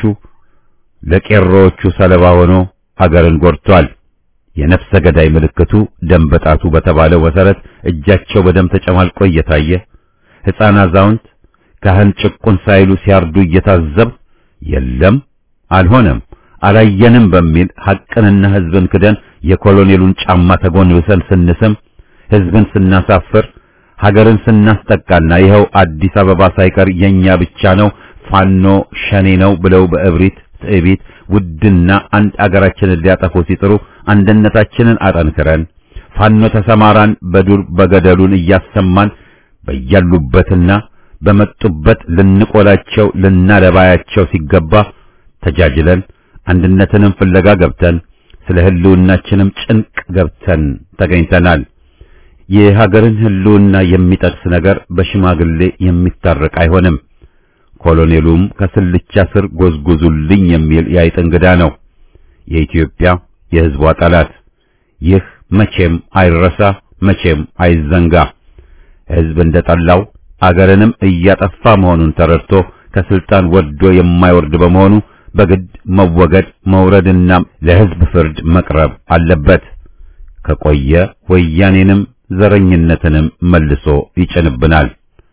ለቄሮዎቹ ሰለባ ሆኖ አገርን ጎድቷል። የነፍሰ ገዳይ ምልክቱ ደም በጣቱ በተባለው መሰረት እጃቸው በደም ተጨማልቆ እየታየ ሕፃን፣ አዛውንት፣ ካህን ጭቁን ሳይሉ ሲያርዱ እየታዘብ የለም አልሆነም አላየንም በሚል ሐቅንና ሕዝብን ክደን የኮሎኔሉን ጫማ ተጎንብሰን ስንስም ሕዝብን ስናሳፍር ሀገርን ስናስጠቃና ይኸው አዲስ አበባ ሳይቀር የኛ ብቻ ነው ፋኖ ሸኔ ነው ብለው በእብሪት ትዕቢት ውድና አንድ አገራችንን ሊያጠፉ ሲጥሩ አንድነታችንን አጠንክረን ፋኖ ተሰማራን በዱር በገደሉን እያሰማን በያሉበትና በመጡበት ልንቆላቸው ልናለባያቸው ሲገባ ተጃጅለን አንድነትንም ፍለጋ ገብተን ስለ ህልውናችንም ጭንቅ ገብተን ተገኝተናል። የሀገርን ህልውና የሚጠቅስ ነገር በሽማግሌ የሚታረቅ አይሆንም። ኮሎኔሉም ከስልቻ ስር ጎዝጉዙልኝ የሚል የአይጥ እንግዳ ነው። የኢትዮጵያ የህዝቧ ጠላት። ይህ መቼም አይረሳ፣ መቼም አይዘንጋ። ህዝብ እንደጠላው አገርንም እያጠፋ መሆኑን ተረድቶ ከስልጣን ወርዶ የማይወርድ በመሆኑ በግድ መወገድ መውረድና ለህዝብ ፍርድ መቅረብ አለበት። ከቆየ ወያኔንም ዘረኝነትንም መልሶ ይጭንብናል።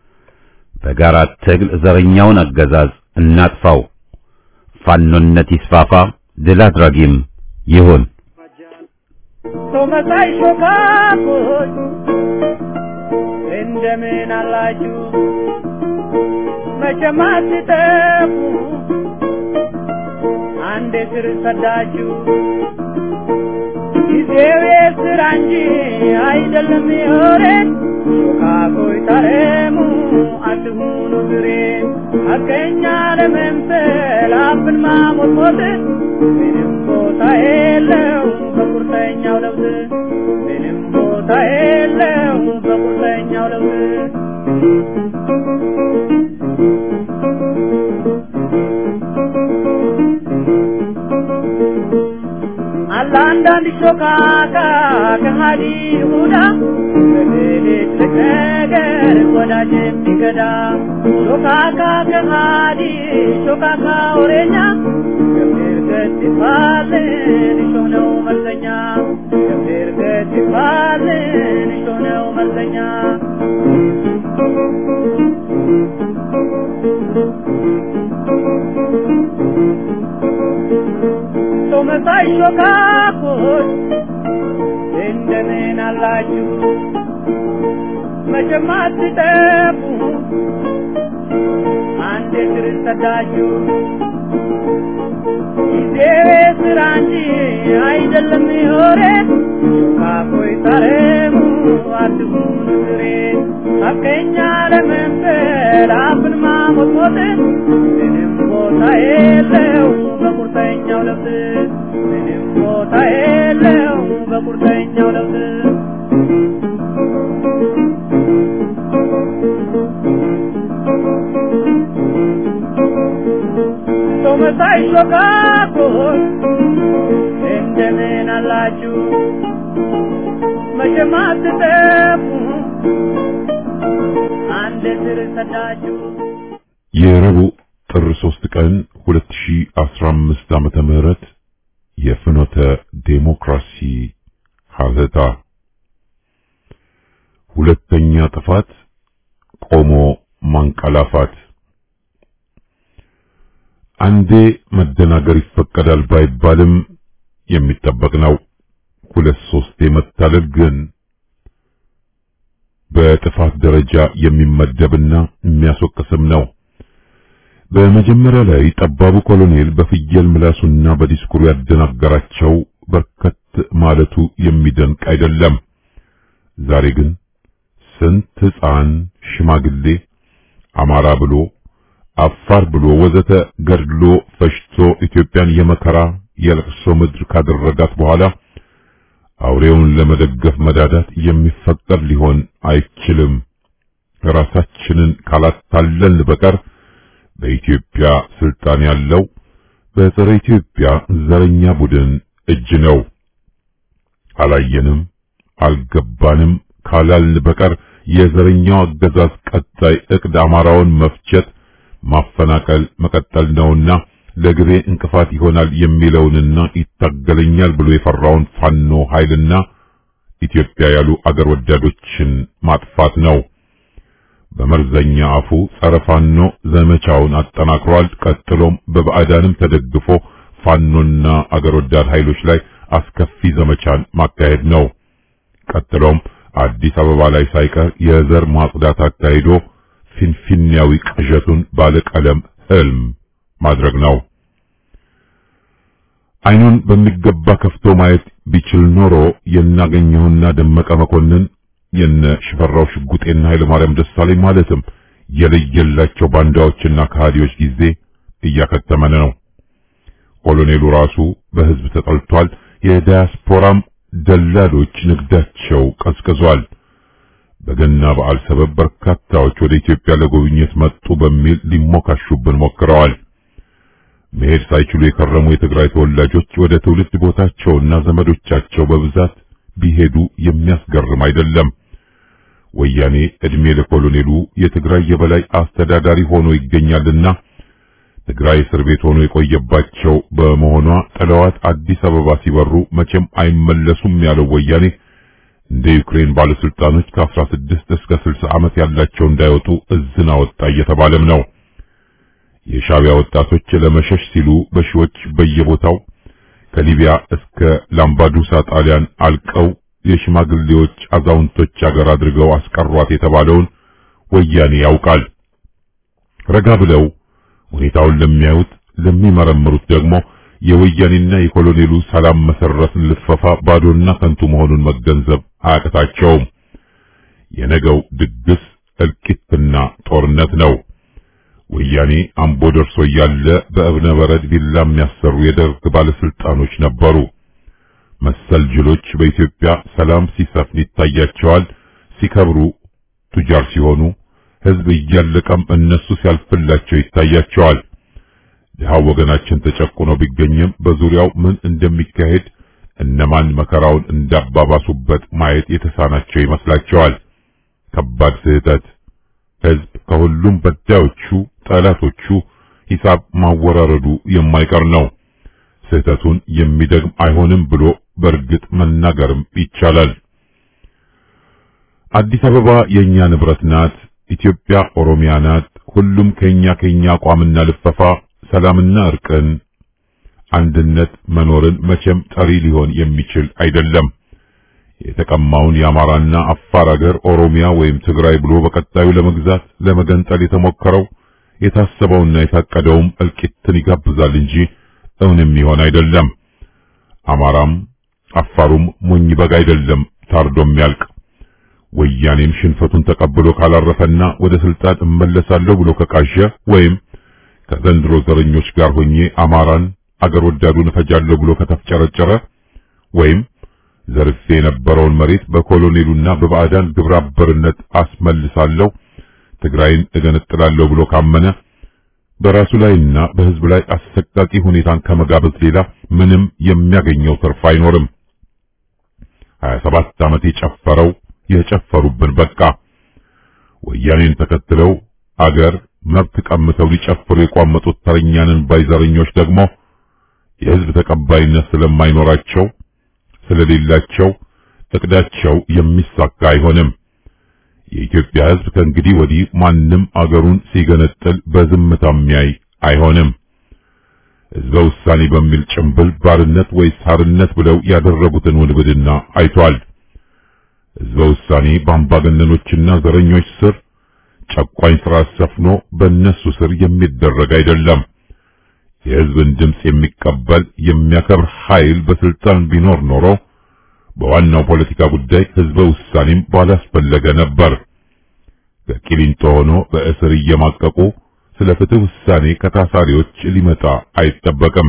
በጋራ ትግል ዘረኛውን አገዛዝ እናጥፋው። ፋኖነት ይስፋፋ፣ ድል አድራጊም ይሁን። ቶመሳይ ሾካኮች እንደምን አላችሁ? መቼም አትጠፉ አንዴ ስር ሰዳችሁ። ጊዜው የስራ እንጂ አይደለም የወሬን ሾካኮች ታረሙ አትሁኑ ዝሬን ሐቀኛ ለመምሰል አፍን ማሞጥሞጥ ምንም ቦታ የለው በቁርጠኛው ለውጥ ምንም ቦታ የለው በቁርጠኛው ለውጥ አለ አንዳንድ ሾካካ ከሃዲ ይሁዳ በሌሊት ነገር ወዳጅ የሚገዳ ሾካካ ከሃዲ ሾካካ ወሬኛ ገብር ገት ይባልን እሾህ ነው መልሰኛ ገብር ገት ይባልን እሾህ ነው መልሰኛ ቶመሳይ ሾካኮች እንደምን አላችሁ? መቼም አትጠፉ አንድ እግር ሰዳችሁ። ጊዜ ስራ እንጂ አይደለም የወሬ ሾካኮች ታረሙ አትሁኑ ዝሬ ሐቀኛ ለመምሰል አፍን ማሞጥሞጥ ምንም ቦታ የለው በቁርጠኛው ለውጥ ምንም ቦታ የለው በቁርጠኛው ለውጥ ቶመሳይ ሾካኮች እንደምን አላችሁ? መቼም አትጠፉ አንድ ስር ሰዳችሁ። የረቡዕ ጥር 3 ቀን 2015 ዓመተ ምህረት የፍኖተ ዴሞክራሲ ሀተታ ሁለተኛ ጥፋት ቆሞ ማንቀላፋት አንዴ መደናገር ይፈቀዳል ባይባልም የሚጠበቅ ነው። ሁለት ሶስቴ መታለል ግን በጥፋት ደረጃ የሚመደብና የሚያስወቅስም ነው። በመጀመሪያ ላይ ጠባቡ ኮሎኔል በፍየል ምላሱና በዲስኩሩ ያደናገራቸው በርከት ማለቱ የሚደንቅ አይደለም። ዛሬ ግን ስንት ሕፃን ሽማግሌ አማራ ብሎ አፋር ብሎ ወዘተ ገድሎ ፈሽቶ ኢትዮጵያን የመከራ የለቅሶ ምድር ካደረጋት በኋላ አውሬውን ለመደገፍ መዳዳት የሚፈቀድ ሊሆን አይችልም። ራሳችንን ካላታለልን በቀር በኢትዮጵያ ስልጣን ያለው በጸረ ኢትዮጵያ ዘረኛ ቡድን እጅ ነው። አላየንም፣ አልገባንም ካላልን በቀር የዘረኛው አገዛዝ ቀጣይ እቅድ አማራውን መፍጀት፣ ማፈናቀል መቀጠል ነውና ለግቤ እንቅፋት ይሆናል የሚለውንና ይታገለኛል ብሎ የፈራውን ፋኖ ኃይልና ኢትዮጵያ ያሉ አገር ወዳዶችን ማጥፋት ነው። በመርዘኛ አፉ ጸረ ፋኖ ዘመቻውን አጠናክሯል። ቀጥሎም በባዕዳንም ተደግፎ ፋኖና አገር ወዳድ ኃይሎች ላይ አስከፊ ዘመቻን ማካሄድ ነው። ቀጥሎም አዲስ አበባ ላይ ሳይቀር የዘር ማጽዳት አካሂዶ ፊንፊኔያዊ ቅዠቱን ባለቀለም ህልም ማድረግ ነው። አይኑን በሚገባ ከፍቶ ማየት ቢችል ኖሮ የናገኘውና ደመቀ መኮንን የነ ሽፈራው ሽጉጤና ኃይለ ማርያም ደሳለኝ ማለትም የለየላቸው ባንዳዎችና ከሃዲዎች ጊዜ እያከተመን ነው። ኮሎኔሉ ራሱ በህዝብ ተጠልቷል። የዲያስፖራም ደላሎች ንግዳቸው ቀዝቅዟል። በገና በዓል ሰበብ በርካታዎች ወደ ኢትዮጵያ ለጉብኝት መጡ በሚል ሊሞካሹብን ሞክረዋል። መሄድ ሳይችሉ የከረሙ የትግራይ ተወላጆች ወደ ትውልድ ቦታቸውና ዘመዶቻቸው በብዛት ቢሄዱ የሚያስገርም አይደለም። ወያኔ እድሜ ለኮሎኔሉ የትግራይ የበላይ አስተዳዳሪ ሆኖ ይገኛልና ትግራይ እስር ቤት ሆኖ የቆየባቸው በመሆኗ ጥለዋት አዲስ አበባ ሲበሩ መቼም አይመለሱም ያለው ወያኔ እንደ ዩክሬን ባለስልጣኖች ከ16 እስከ 60 ዓመት ያላቸው እንዳይወጡ እዝን አወጣ እየተባለም ነው። የሻቢያ ወጣቶች ለመሸሽ ሲሉ በሺዎች በየቦታው ከሊቢያ እስከ ላምባዱሳ ጣሊያን አልቀው የሽማግሌዎች አዛውንቶች አገር አድርገው አስቀሯት የተባለውን ወያኔ ያውቃል። ረጋ ብለው ሁኔታውን ለሚያዩት ለሚመረምሩት ደግሞ የወያኔና የኮሎኔሉ ሰላም መሰረትን ልትፈፋ ባዶና ከንቱ መሆኑን መገንዘብ አያቅታቸውም። የነገው ድግስ እልቂትና ጦርነት ነው። ወያኔ አምቦ ደርሶ እያለ በእብነ በረድ ቪላ የሚያሰሩ የደርግ ባለስልጣኖች ነበሩ። መሰል ጅሎች በኢትዮጵያ ሰላም ሲሰፍን ይታያቸዋል። ሲከብሩ ቱጃር ሲሆኑ ህዝብ እያለቀም እነሱ ሲያልፍላቸው ይታያቸዋል። ድሃው ወገናችን ተጨቁኖ ቢገኝም በዙሪያው ምን እንደሚካሄድ እነማን መከራውን እንዳባባሱበት ማየት የተሳናቸው ይመስላቸዋል። ከባድ ስህተት። ህዝብ ከሁሉም በዳዮቹ ጠላቶቹ ሂሳብ ማወራረዱ የማይቀር ነው። ስህተቱን የሚደግም አይሆንም ብሎ በእርግጥ መናገርም ይቻላል። አዲስ አበባ የኛ ንብረት ናት። ኢትዮጵያ ኦሮሚያ ናት። ሁሉም ከኛ ከኛ አቋምና ልፈፋ ሰላምና እርቅን፣ አንድነት መኖርን መቼም ጠሪ ሊሆን የሚችል አይደለም። የተቀማውን የአማራና አፋር አገር ኦሮሚያ ወይም ትግራይ ብሎ በቀጣዩ ለመግዛት ለመገንጠል የተሞከረው የታሰበውና የታቀደውም እልቂትን ይጋብዛል እንጂ እውንም ይሆን አይደለም። አማራም አፋሩም ሞኝ በግ አይደለም ታርዶም ያልቅ። ወያኔም ሽንፈቱን ተቀብሎ ካላረፈና ወደ ስልጣን እመለሳለሁ ብሎ ከቃዠ ወይም ከዘንድሮ ዘረኞች ጋር ሆኜ አማራን አገር ወዳዱን እፈጃለሁ ብሎ ከተፍጨረጨረ ወይም ዘርፌ የነበረውን መሬት በኮሎኔሉና በባዕዳን ግብረ አበርነት አስመልሳለሁ፣ ትግራይን እገነጥላለሁ ብሎ ካመነ በራሱ ላይና በሕዝብ ላይ አሰቃቂ ሁኔታን ከመጋበዝ ሌላ ምንም የሚያገኘው ትርፍ አይኖርም። 27 ዓመት የጨፈረው የጨፈሩብን በቃ። ወያኔን ተከትለው አገር መብት ቀምተው ሊጨፍሩ የቋመጡት ተረኛንን ባይዘረኞች ደግሞ የሕዝብ ተቀባይነት ስለማይኖራቸው ስለሌላቸው እቅዳቸው የሚሳካ አይሆንም። የኢትዮጵያ ሕዝብ ከእንግዲህ ወዲህ ማንም አገሩን ሲገነጥል በዝምታ የሚያይ አይሆንም። ሕዝበ ውሳኔ በሚል ጭምብል ባርነት ወይስ ሀርነት ብለው ያደረጉትን ውንብድና አይቷል። ሕዝበ ውሳኔ በአምባገነኖችና ዘረኞች ስር ጨቋኝ ስርዓት ሰፍኖ በእነሱ ስር የሚደረግ አይደለም። የሕዝብን ድምፅ የሚቀበል የሚያከብር ኃይል በስልጣን ቢኖር ኖሮ በዋናው ፖለቲካ ጉዳይ ሕዝበ ውሳኔም ባላስፈለገ ነበር። ከቂሊንጦ ሆኖ በእስር እየማቀቁ ስለ ፍትህ ውሳኔ ከታሳሪዎች ሊመጣ አይጠበቅም።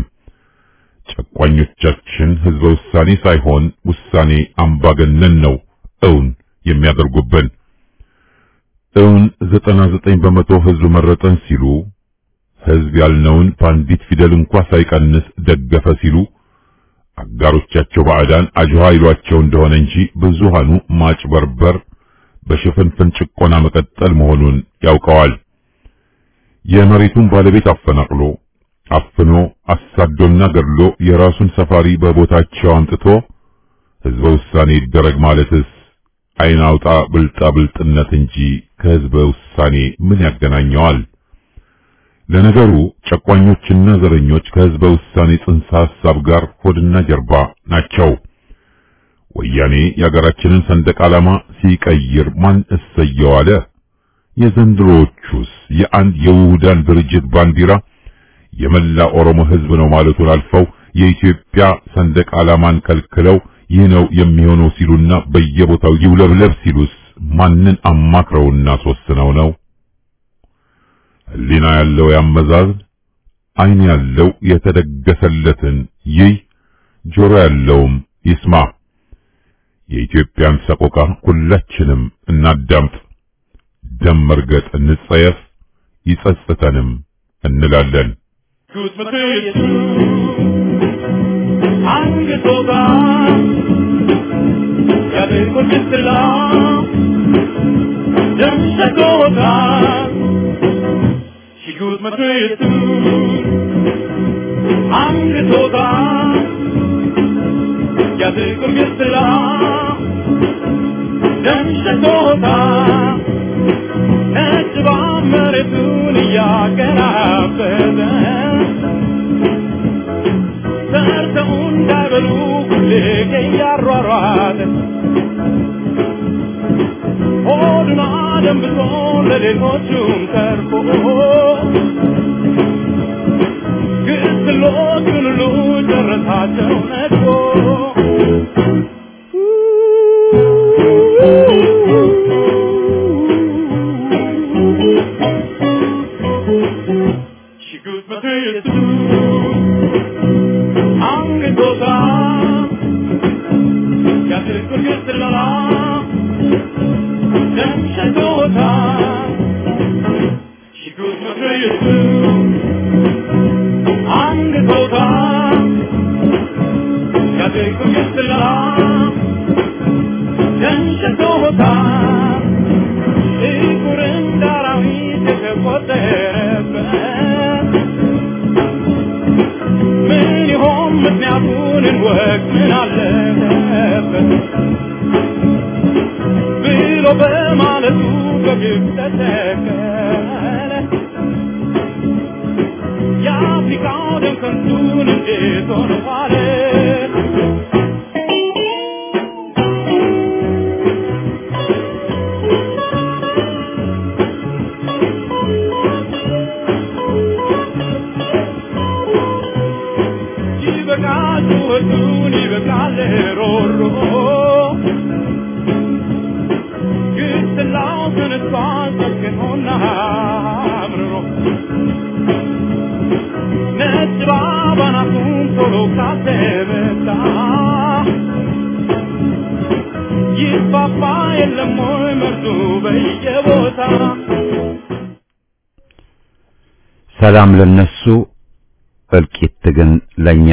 ጨቋኞቻችን ህዝበ ውሳኔ ሳይሆን ውሳኔ አምባገነን ነው እውን የሚያደርጉብን። እውን ዘጠና ዘጠኝ በመቶ ህዝብ መረጠን ሲሉ ህዝብ ያልነውን በአንዲት ፊደል እንኳ ሳይቀንስ ደገፈ ሲሉ አጋሮቻቸው ባዕዳን አጅዋ ይሏቸው እንደሆነ እንጂ ብዙሃኑ ማጭበርበር በሽፍንፍን ጭቆና መቀጠል መሆኑን ያውቀዋል። የመሬቱን ባለቤት አፈናቅሎ አፍኖ አሳዶና ገድሎ የራሱን ሰፋሪ በቦታቸው አምጥቶ ህዝበ ውሳኔ ይደረግ ማለትስ አይን አውጣ ብልጣ ብልጥነት እንጂ ከህዝበ ውሳኔ ምን ያገናኘዋል? ለነገሩ ጨቋኞችና ዘረኞች ከህዝበ ውሳኔ ጽንሰ ሐሳብ ጋር ሆድና ጀርባ ናቸው። ወያኔ የሀገራችንን ሰንደቅ ዓላማ ሲቀይር ማን እሰየው አለ? የዘንድሮዎቹስ የአንድ የውሁዳን ድርጅት ባንዲራ የመላ ኦሮሞ ህዝብ ነው ማለቱን አልፈው የኢትዮጵያ ሰንደቅ ዓላማን ከልክለው ይህ ነው የሚሆነው ሲሉና በየቦታው ይውለብለብ ሲሉስ ማንን አማክረውና አስወስነው ነው? ህሊና ያለው ያመዛዝን፣ አይን ያለው የተደገሰለትን ይይ፣ ጆሮ ያለውም ይስማ። የኢትዮጵያን ሰቆቃ ሁላችንም እናዳምጥ። ደም መርገጥ እንጸየፍ፣ ይጸጽተንም እንላለን። Gut med Jesu Angetoga Ja det går inte långt Den ska gåga She good med Jesu Angetoga Ja det går inte långt Den ska gåga እጅባን መሬቱን እያገራበተ ሰርተው እንዳይበሉ ሁሌ እያሯሯጠ ሆዱን አደንብቶ ለሌሎቹም ተርፎ ግስሎቹን ሁሉ ጨረሳቸው ነድፎ She goes my tears to Angetosa Ya te corriente la la Dem Shatota She goes my tears to Angetosa Ya te corriente la la Dem Shatota Ikuren darawit የተቆጠረበት ምን ይሆን ምክንያቱን እንወቅ ምን አለበት ብሎ በማለቱ በግብ ተተከለ የአፍሪካው ደም ከንቱን እንዴት ሆነ ዋለ ይበቃል ጩኸቱን ይበቃል ሮሮ ግስላው ተነስቷል ሰክኖና አምርሮ ነጭ ባባናቱን ቶሎ ካተመታ ይፋፋ የለም ወይ መርዙ በየቦታ ሰላም ለነሱ እልቂት ግን ለኛ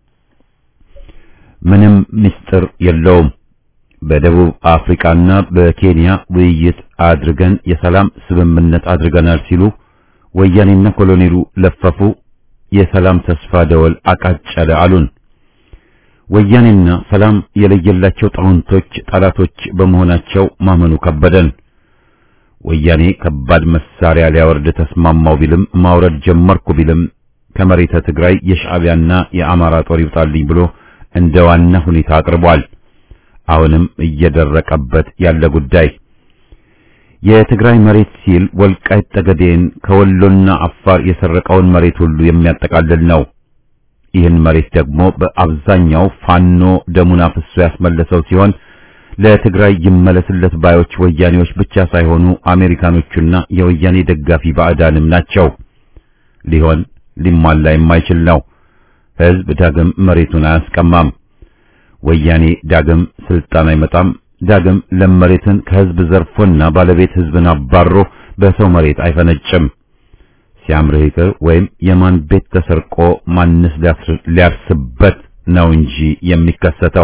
ምንም ምስጢር የለውም። በደቡብ አፍሪካና በኬንያ ውይይት አድርገን የሰላም ስምምነት አድርገናል ሲሉ ወያኔና ኮሎኔሉ ለፈፉ። የሰላም ተስፋ ደወል አቃጨለ አሉን። ወያኔና ሰላም የለየላቸው ጣውንቶች ጠላቶች በመሆናቸው ማመኑ ከበደን። ወያኔ ከባድ መሳሪያ ሊያወርድ ተስማማው ቢልም ማውረድ ጀመርኩ ቢልም ከመሬተ ትግራይ የሻዕቢያና የአማራ ጦር ይውጣልኝ ብሎ እንደ ዋና ሁኔታ አቅርቧል። አሁንም እየደረቀበት ያለ ጉዳይ የትግራይ መሬት ሲል ወልቃይት ጠገዴን ከወሎና አፋር የሰረቀውን መሬት ሁሉ የሚያጠቃልል ነው። ይህን መሬት ደግሞ በአብዛኛው ፋኖ ደሙን አፍሶ ያስመለሰው ሲሆን ለትግራይ ይመለስለት ባዮች ወያኔዎች ብቻ ሳይሆኑ አሜሪካኖቹና የወያኔ ደጋፊ ባዕዳንም ናቸው። ሊሆን ሊሟላ የማይችል ነው። ሕዝብ ዳግም መሬቱን አያስቀማም። ወያኔ ዳግም ስልጣን አይመጣም። ዳግም ለም መሬትን ከሕዝብ ዘርፎና ባለቤት ሕዝብን አባሮ በሰው መሬት አይፈነጭም። ሲያምርህ ይቅር ወይም የማን ቤት ተሰርቆ ማንስ ሊያርስበት ነው እንጂ የሚከሰተው።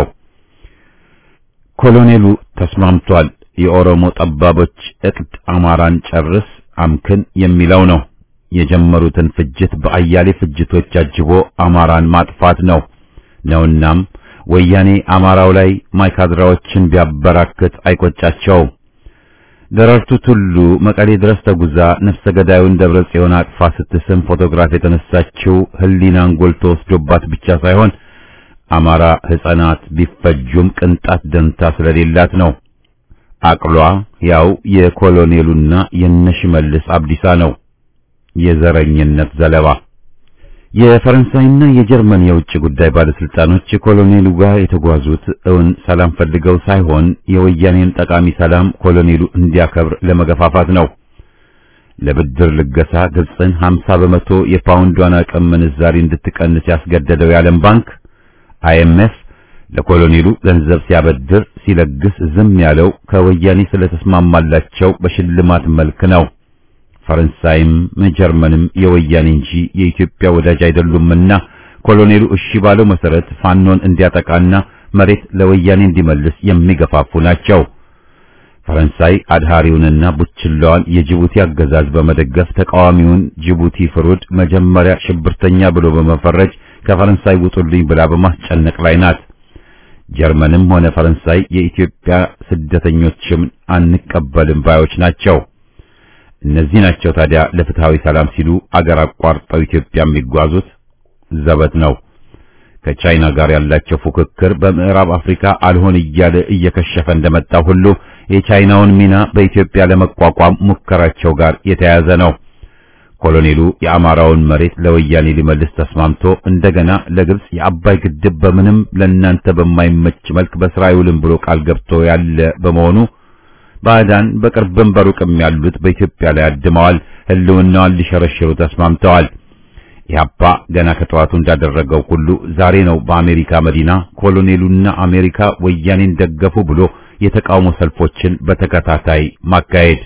ኮሎኔሉ ተስማምቷል። የኦሮሞ ጠባቦች እቅድ አማራን ጨርስ አምክን የሚለው ነው። የጀመሩትን ፍጅት በአያሌ ፍጅቶች አጅቦ አማራን ማጥፋት ነው ነውናም ወያኔ አማራው ላይ ማይካድራዎችን ቢያበራክት አይቆጫቸውም። ደረርቱ ቱሉ መቀሌ ድረስ ተጉዛ ነፍሰ ገዳዩን ደብረ ጽዮን አቅፋ ስትስም ፎቶግራፍ የተነሳችው ሕሊናን ጎልቶ ወስዶባት ብቻ ሳይሆን አማራ ሕፃናት ቢፈጁም ቅንጣት ደንታ ስለሌላት ነው። አቅሏ ያው የኮሎኔሉና የነሽመልስ አብዲሳ ነው። የዘረኝነት ዘለባ የፈረንሳይና የጀርመን የውጭ ጉዳይ ባለስልጣኖች ኮሎኔሉ ጋር የተጓዙት እውን ሰላም ፈልገው ሳይሆን የወያኔን ጠቃሚ ሰላም ኮሎኔሉ እንዲያከብር ለመገፋፋት ነው። ለብድር ልገሳ ግብፅን 50 በመቶ የፓውንዷን አቅም ምንዛሪ እንድትቀንስ ያስገደደው የዓለም ባንክ አይኤምኤፍ ለኮሎኔሉ ገንዘብ ሲያበድር ሲለግስ ዝም ያለው ከወያኔ ስለተስማማላቸው በሽልማት መልክ ነው። ፈረንሳይም ጀርመንም የወያኔ እንጂ የኢትዮጵያ ወዳጅ አይደሉምና ኮሎኔሉ እሺ ባለው መሰረት ፋኖን እንዲያጠቃና መሬት ለወያኔ እንዲመልስ የሚገፋፉ ናቸው። ፈረንሳይ አድሃሪውንና ቡችላዋን የጅቡቲ አገዛዝ በመደገፍ ተቃዋሚውን ጅቡቲ ፍሩድ መጀመሪያ ሽብርተኛ ብሎ በመፈረጅ ከፈረንሳይ ውጡልኝ ብላ በማስጨነቅ ላይ ናት። ጀርመንም ሆነ ፈረንሳይ የኢትዮጵያ ስደተኞችም አንቀበልም ባዮች ናቸው። እነዚህ ናቸው ታዲያ ለፍትሃዊ ሰላም ሲሉ አገር አቋርጠው ኢትዮጵያ የሚጓዙት ዘበት ነው። ከቻይና ጋር ያላቸው ፉክክር በምዕራብ አፍሪካ አልሆን እያለ እየከሸፈ እንደመጣው ሁሉ የቻይናውን ሚና በኢትዮጵያ ለመቋቋም ሙከራቸው ጋር የተያያዘ ነው። ኮሎኔሉ የአማራውን መሬት ለወያኔ ሊመልስ ተስማምቶ እንደገና ለግብጽ የአባይ ግድብ በምንም ለእናንተ በማይመች መልክ በስራ አይውልም ብሎ ቃል ገብቶ ያለ በመሆኑ ባዕዳን በቅርብም በሩቅም ያሉት በኢትዮጵያ ላይ አድመዋል። ሕልውናዋን ሊሸረሽሩ ተስማምተዋል። ኢህአፓ ገና ከጠዋቱ እንዳደረገው ሁሉ ዛሬ ነው በአሜሪካ መዲና ኮሎኔሉና አሜሪካ ወያኔን ደገፉ ብሎ የተቃውሞ ሰልፎችን በተከታታይ ማካሄድ።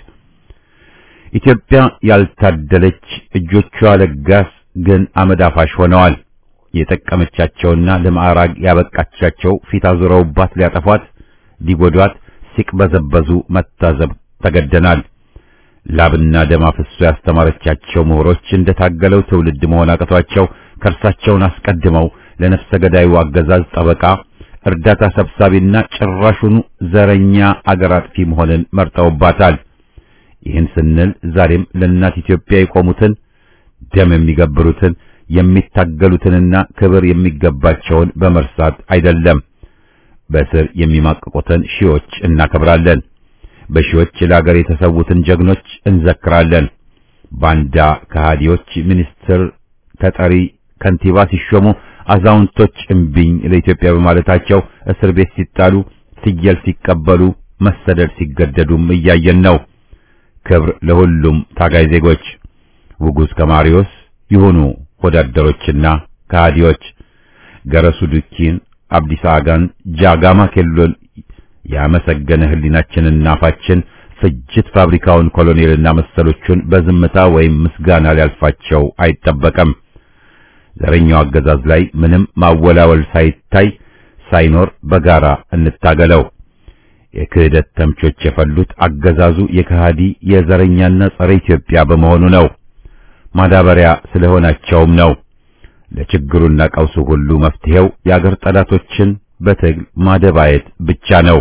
ኢትዮጵያ ያልታደለች እጆቿ ለጋስ ግን አመድ አፋሽ ሆነዋል። የጠቀመቻቸውና ለማዕራግ ያበቃቻቸው ፊት አዙረውባት ሊያጠፏት ሊጎዷት ሲቅበዘበዙ መታዘብ ተገደናል። ላብና ደም አፍሶ ያስተማረቻቸው ምሁሮች እንደታገለው ትውልድ መሆን አቅቷቸው ከእርሳቸውን አስቀድመው ለነፍሰ ገዳዩ አገዛዝ ጠበቃ፣ እርዳታ ሰብሳቢና ጭራሹኑ ዘረኛ አገር አጥፊ መሆንን መርጠውባታል። ይህን ስንል ዛሬም ለእናት ኢትዮጵያ የቆሙትን ደም የሚገብሩትን የሚታገሉትንና ክብር የሚገባቸውን በመርሳት አይደለም። በስር የሚማቅቁትን ሺዎች እናከብራለን። በሺዎች ለሀገር የተሰዉትን ጀግኖች እንዘክራለን። ባንዳ ከሃዲዎች ሚኒስትር ተጠሪ ከንቲባ ሲሾሙ አዛውንቶች እምቢኝ ለኢትዮጵያ በማለታቸው እስር ቤት ሲጣሉ፣ ፍየል ሲቀበሉ፣ መሰደድ ሲገደዱም እያየን ነው። ክብር ለሁሉም ታጋይ ዜጎች። ውጉዝ ከማሪዎስ ይሁኑ ወዳደሮችና ከሃዲዎች ገረሱ ዱኪን አብዲሳ አጋን ጃጋማ ኬሎን ያመሰገነ ህሊናችንና አፋችን ፍጅት ፋብሪካውን ኮሎኔልና መሰሎቹን በዝምታ ወይም ምስጋና ሊያልፋቸው አይጠበቅም። ዘረኛው አገዛዝ ላይ ምንም ማወላወል ሳይታይ ሳይኖር በጋራ እንታገለው። የክህደት ተምቾች የፈሉት አገዛዙ የከሃዲ የዘረኛና ጸረ ኢትዮጵያ በመሆኑ ነው። ማዳበሪያ ስለሆናቸውም ነው። ለችግሩና ቀውሱ ሁሉ መፍትሄው የአገር ጠላቶችን በትግል ማደባየት ብቻ ነው።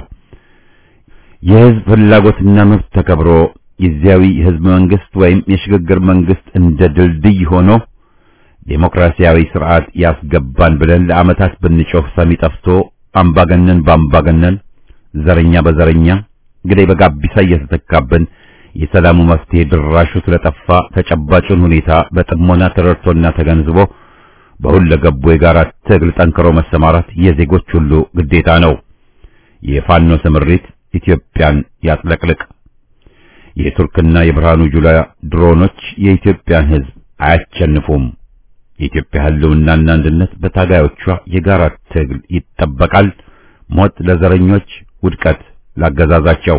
የህዝብ ፍላጎትና መብት ተከብሮ ጊዜያዊ የህዝብ መንግስት ወይም የሽግግር መንግስት እንደ ድልድይ ሆኖ ዴሞክራሲያዊ ስርዓት ያስገባን ብለን ለዓመታት ብንጮህ ሰሚ ጠፍቶ አምባገነን በአምባገነን ዘረኛ በዘረኛ ግዴ በጋቢሳ እየተተካብን የሰላሙ መፍትሄ ድራሹ ስለጠፋ ተጨባጩን ሁኔታ በጥሞና ተረድቶና ተገንዝቦ በሁለገቡ የጋራ ትግል ጠንክሮ መሰማራት የዜጎች ሁሉ ግዴታ ነው። የፋኖ ስምሪት ኢትዮጵያን ያጥለቅልቅ። የቱርክና የብርሃኑ ጁላ ድሮኖች የኢትዮጵያን ሕዝብ አያሸንፉም። የኢትዮጵያ ሕልውናና አንድነት በታጋዮቿ የጋራ ትግል ይጠበቃል። ሞት ለዘረኞች፣ ውድቀት ላገዛዛቸው።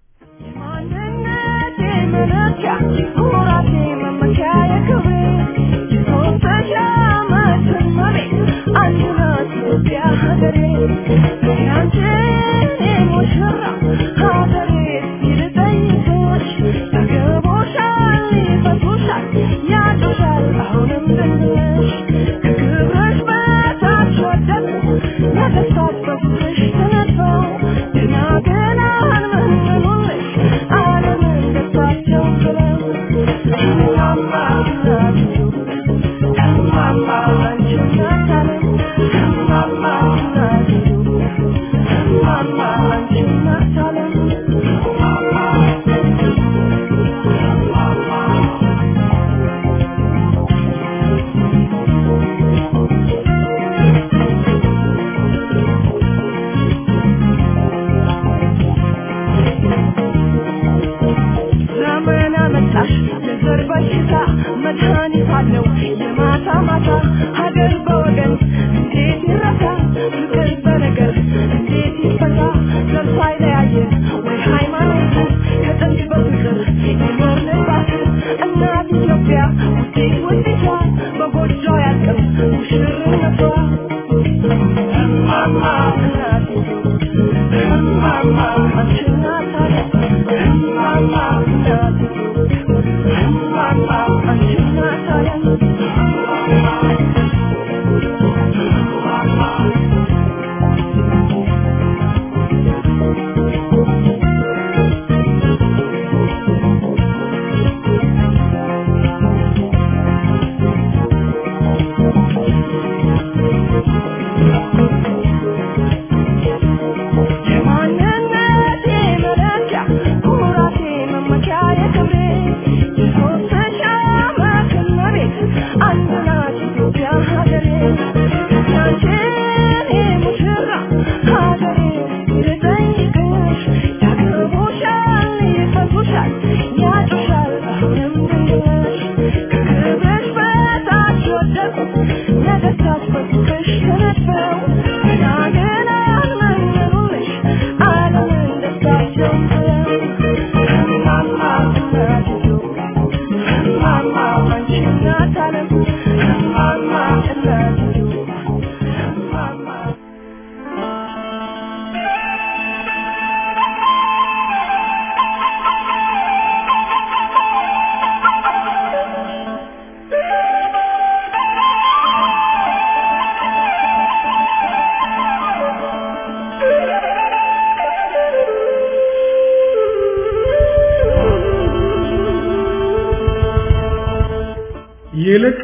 ይልቅ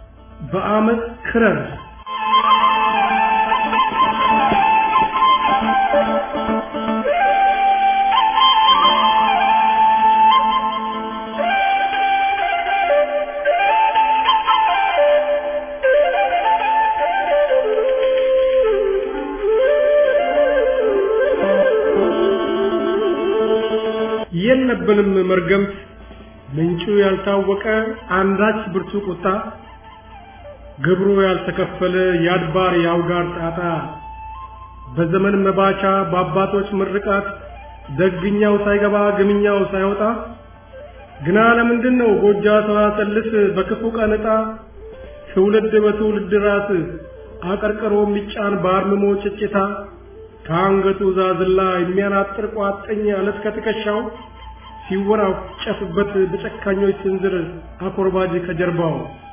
በአመት ክረር የለብንም መርገምት ምንጩ ያልታወቀ አንዳች ብርቱ ቁጣ ግብሩ ያልተከፈለ የአድባር የአውጋር ጣጣ በዘመን መባቻ በአባቶች ምርቃት ደግኛው ሳይገባ ግምኛው ሳይወጣ ግና ለምንድን ነው ጎጃ ሰዋሰልስ በክፉ ቀን ዕጣ ትውልድ በትውልድ ራስ አቀርቅሮ የሚጫን በአርምሞ ጭጭታ ከአንገቱ ዛዝላ የሚያናጥር ቋጥኝ አለት ከትከሻው ሲወራጨፍበት በጨካኞች ስንዝር አኮርባጅ ከጀርባው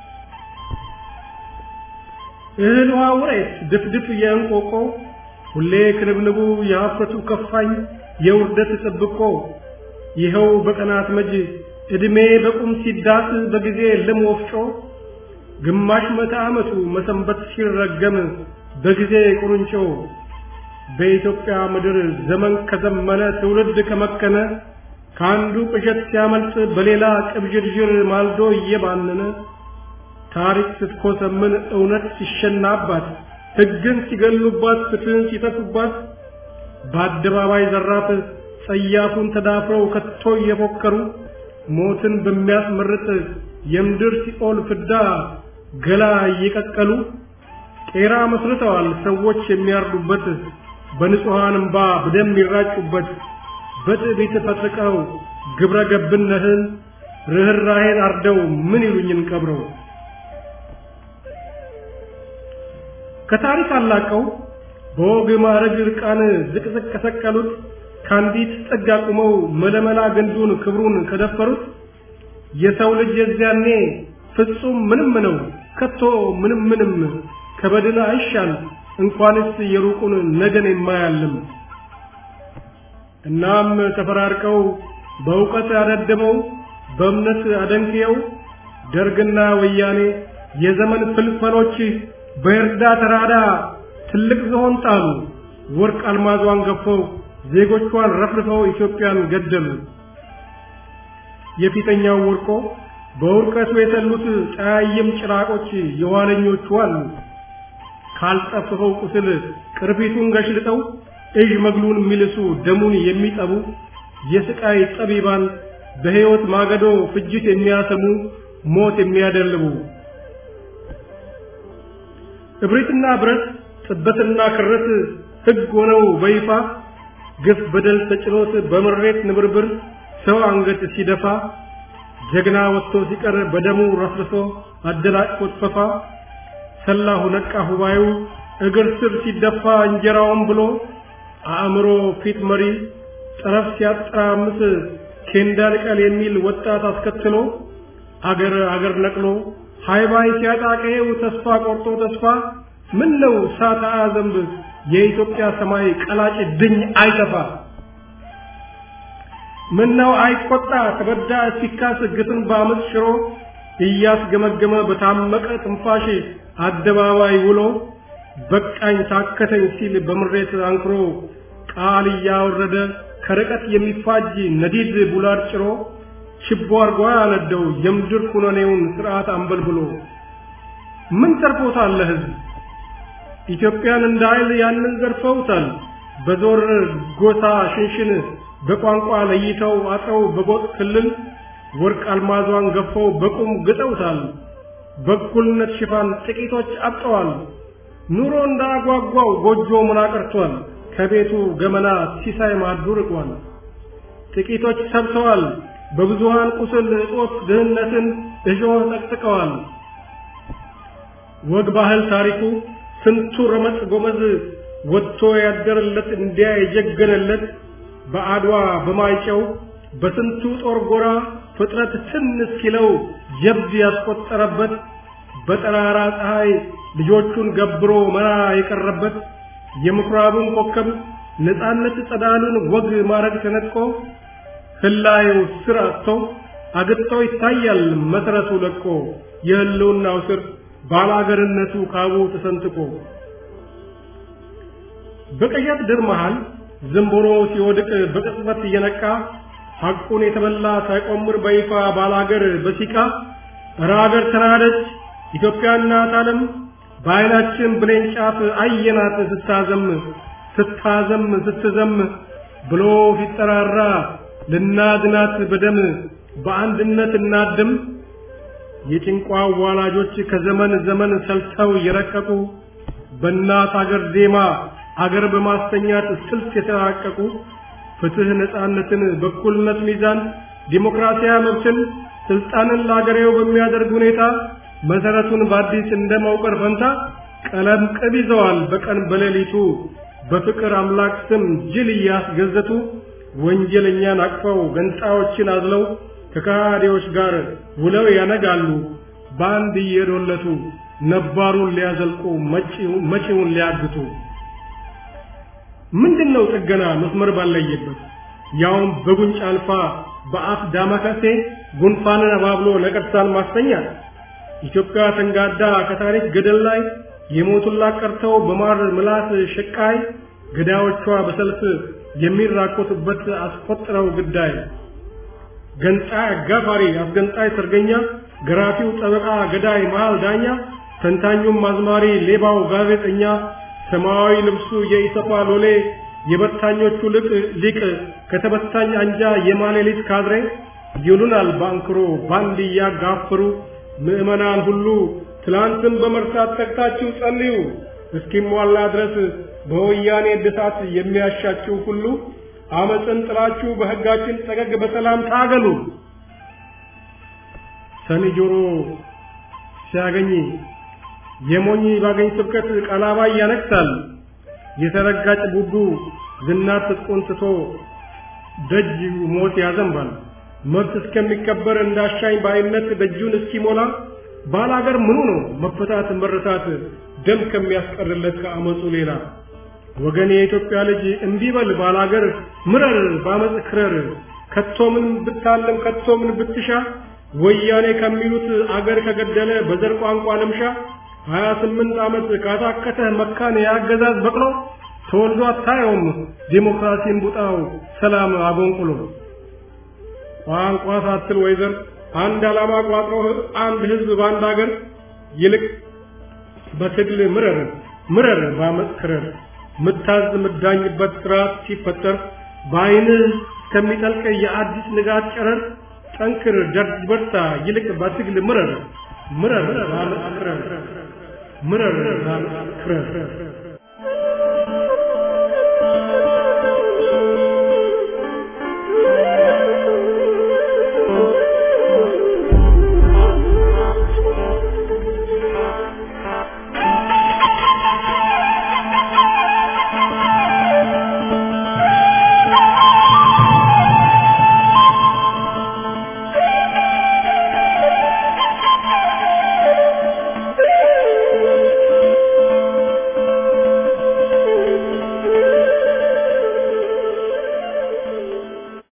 እህል ውሃ ውሬት ድፍድፍ የእንቆቆ ሁሌ ክንብንቡ የሀፍረቱ ከፋኝ የውርደት ጥብቆ ይኸው በቀናት መጅ ዕድሜ በቁም ሲዳስ በጊዜ ልም ወፍጮ ግማሽ መቶ ዓመቱ መሰንበት ሲረገም በጊዜ ቁርንጮ በኢትዮጵያ ምድር ዘመን ከዘመነ ትውልድ ከመከነ ከአንዱ ቅዠት ሲያመልጥ በሌላ ቅብዥርዥር ማልዶ እየባነነ ታሪክ ስትኮሰምን እውነት ሲሸናባት ሕግን ሲገሉባት ፍትህን ሲተፉባት በአደባባይ ዘራፍ ጸያፉን ተዳፍረው ከቶ እየፎከሩ ሞትን በሚያስመርጥ የምድር ሲኦል ፍዳ ገላ እየቀቀሉ ቄራ መስርተዋል ሰዎች የሚያርዱበት በንጹሐን እምባ በደም የሚራጩበት በትዕቢት ፈጥቀው ግብረ ገብነትን ርኅራኄን አርደው ምን ይሉኝን ቀብረው ከታሪክ አላቀው በወግ ማዕረግ ዕርቃን ዝቅዝቅ ከሰቀሉት ከአንዲት ጥግ አቁመው መለመላ ግንዱን ክብሩን ከደፈሩት የሰው ልጅ የዚያኔ ፍጹም ምንም ነው ከቶ ምንም ምንም ከበድን አይሻል እንኳንስ የሩቁን ነገን የማያልም እናም ተፈራርቀው በእውቀት አደድበው በእምነት አደንክየው ደርግና ወያኔ የዘመን ፍልፈሎች በእርዳ ተራዳ ትልቅ ዝሆን ጣሉ ወርቅ አልማዟን ገፈው ዜጎቿን ረፍርፈው ኢትዮጵያን ገደሉ የፊተኛው ወርቆ በውርቀቱ የተሉት ጫያይም ጭራቆች የኋለኞቹ አሉ ካልጠፍፈው ቁስል ቅርፊቱን ገሽልጠው እዥ መግሉን የሚልሱ ደሙን የሚጠቡ የስቃይ ጠቢባን በሕይወት ማገዶ ፍጅት የሚያሰሙ ሞት የሚያደልቡ እብሪትና ብረት ጥበትና ክረት ሕግ ሆነው በይፋ ግፍ በደል ተጭኖት በምሬት ንብርብር ሰው አንገት ሲደፋ ጀግና ወጥቶ ሲቀር በደሙ ረፍርሶ አደናቅፎት ፈፋ ሰላሁ ነቃ ሁባዩ እግር ስር ሲደፋ እንጀራውን ብሎ አእምሮ ፊት መሪ ጠረፍ ሲያጠራምስ ኬንዳ ልቀል የሚል ወጣት አስከትሎ አገር አገር ነቅሎ ሃይባይ ሲያጣቀየው ተስፋ ቆርጦ ተስፋ ምን ነው ሳታ ዘንብ የኢትዮጵያ ሰማይ ቀላጭ ድኝ አይተፋ ምን ነው አይቆጣ ተበዳ ሲካስ ግፍን በአመፅ ሽሮ እያስገመገመ በታመቀ ትንፋሽ አደባባይ ውሎ በቃኝ ታከተኝ ሲል በምሬት አንክሮ ቃል እያወረደ ከርቀት የሚፋጅ ነዲድ ቡላድ ጭሮ ችቦ አርጓ ያነደው የምድር ኩነኔውን ስርዓት አንበልብሎ ምን ተርፎታል ለህዝብ ኢትዮጵያን እንደ ኃይል ያንን ዘርፈውታል በዞር ጎሳ ሽንሽን በቋንቋ ለይተው አጥረው በጎጥ ክልል ወርቅ አልማዟን ገፈው በቁም ግጠውታል በእኩልነት ሽፋን ጥቂቶች አብጠዋል ኑሮ እንዳጓጓው ጎጆ ምን አቀርቷል ከቤቱ ገመና ሲሳይ ማዱ ርቋል ጥቂቶች ሰብተዋል በብዙሃን ቁስል እጦት ድህነትን እሾህ ጠቅጥቀዋል ወግ ባህል ታሪኩ ስንቱ ረመጥ ጎመዝ ወጥቶ ያደረለት እንዲያ የጀገነለት በአድዋ በማይጨው በስንቱ ጦር ጎራ ፍጥረት ትን እስኪለው ጀብድ ያስቆጠረበት በጠራራ ፀሐይ ልጆቹን ገብሮ መራ የቀረበት የምኩራቡን ኮከብ ነፃነት ጸዳሉን ወግ ማረግ ተነጥቆ ህላዩ ስር አጥቶ አግጥቶ ይታያል መሰረቱ ለቆ የህልውናው ስር ባላገርነቱ ካቡ ተሰንጥቆ በቀያት ድር መሃል ዝንቦሮ ሲወድቅ በቅጽበት እየነቃ ሐቁን የተበላ ሳይቆምር በይፋ ባላገር በሲቃ እረ አገር ተናደች ኢትዮጵያ እናት ዓለም በዓይናችን ብሌን ጫፍ አየናት ስታዘም ስታዘም ስትዘም ብሎ ሲጠራራ ልናድናት በደም በአንድነት እናድም የጭንቋ ዋላጆች ከዘመን ዘመን ሰልተው የረቀቁ በእናት አገር ዜማ አገር በማስተኛት ስልት የተራቀቁ ፍትህ፣ ነፃነትን፣ በኩልነት ሚዛን፣ ዲሞክራሲያዊ መብትን፣ ስልጣንን ለአገሬው በሚያደርግ ሁኔታ መሰረቱን በአዲስ እንደማውቀር ፈንታ ቀለም ቅብ ይዘዋል በቀን በሌሊቱ በፍቅር አምላክ ስም ጅል እያስገዘቱ ወንጀለኛን አቅፈው ገንጣዮችን አዝለው ከካዲዎች ጋር ውለው ያነጋሉ በአንድ እየዶለቱ ነባሩን ሊያዘልቁ መጪውን ሊያግቱ ምንድነው ጥገና መስመር ባለየበት ያውም በጉንጭ አልፋ በአፍ ዳማከሴ ጉንፋንን አባብሎ ነቀርሳን ማስተኛት ኢትዮጵያ ተንጋዳ ከታሪክ ገደል ላይ የሞቱላት ቀርተው በማር ምላስ ሽቃይ ገዳዮቿ በሰልፍ የሚራኮቱበት አስቆጥረው ግዳይ ገንጣይ አጋፋሪ አስገንጣይ ሰርገኛ ገራፊው ጠበቃ ገዳይ መሃል ዳኛ ተንታኙም አዝማሪ ሌባው ጋዜጠኛ ሰማያዊ ልብሱ የኢሰፓ ሎሌ የበታኞቹ ልቅ ሊቅ ከተበታኝ አንጃ የማሌሊት ካድሬ ይሉናል ባንክሮ ባንድ እያጋፈሩ ምዕመናን ሁሉ ትላንትን በመርሳት ተግታችሁ ጸልዩ እስኪሟላ ድረስ በወያኔ እድሳት የሚያሻችሁ ሁሉ አመፅን ጥላችሁ በሕጋችን ጠገግ በሰላም ታገሉ። ሰኒ ጆሮ ሲያገኝ የሞኝ ባገኝ ስብከት ቀላባይ ያነክሳል። የተረጋጭ ቡዱ ዝናት ትጥቁን ትቶ ደጅ ሞት ያዘንባል። መብት እስከሚከበር እንዳሻኝ በአይነት ደጁን እስኪሞላ ባላገር ምኑ ነው መፈታት መረታት ደም ከሚያስቀርለት ከአመፁ ሌላ ወገን የኢትዮጵያ ልጅ እንዲበል ባላገር ምረር ባመፅ ክረር ከቶ ምን ብታለም ከቶ ምን ብትሻ ወያኔ ከሚሉት አገር ከገደለ በዘር ቋንቋ ልምሻ ሀያ ስምንት ዓመት ካታከተ መካን የአገዛዝ በቅሎ ተወልዶ አታየውም ዲሞክራሲን ቡጣው ሰላም አጎንቁሎ ቋንቋ ሳትል ወይዘር አንድ ዓላማ ቋጥሮ አንድ ህዝብ በአንድ አገር ይልቅ በትግል ምረር ምረር ባመፅ ክረር ምታዝ ምዳኝበት ስርዓት ሲፈጠር በአይንህ ከሚጠልቅ የአዲስ ንጋት ጨረር ጠንክር ደርጅ በርታ ይልቅ በትግል ምረር ምረር ባመፅ ክረር ምረር ባመፅ ክረር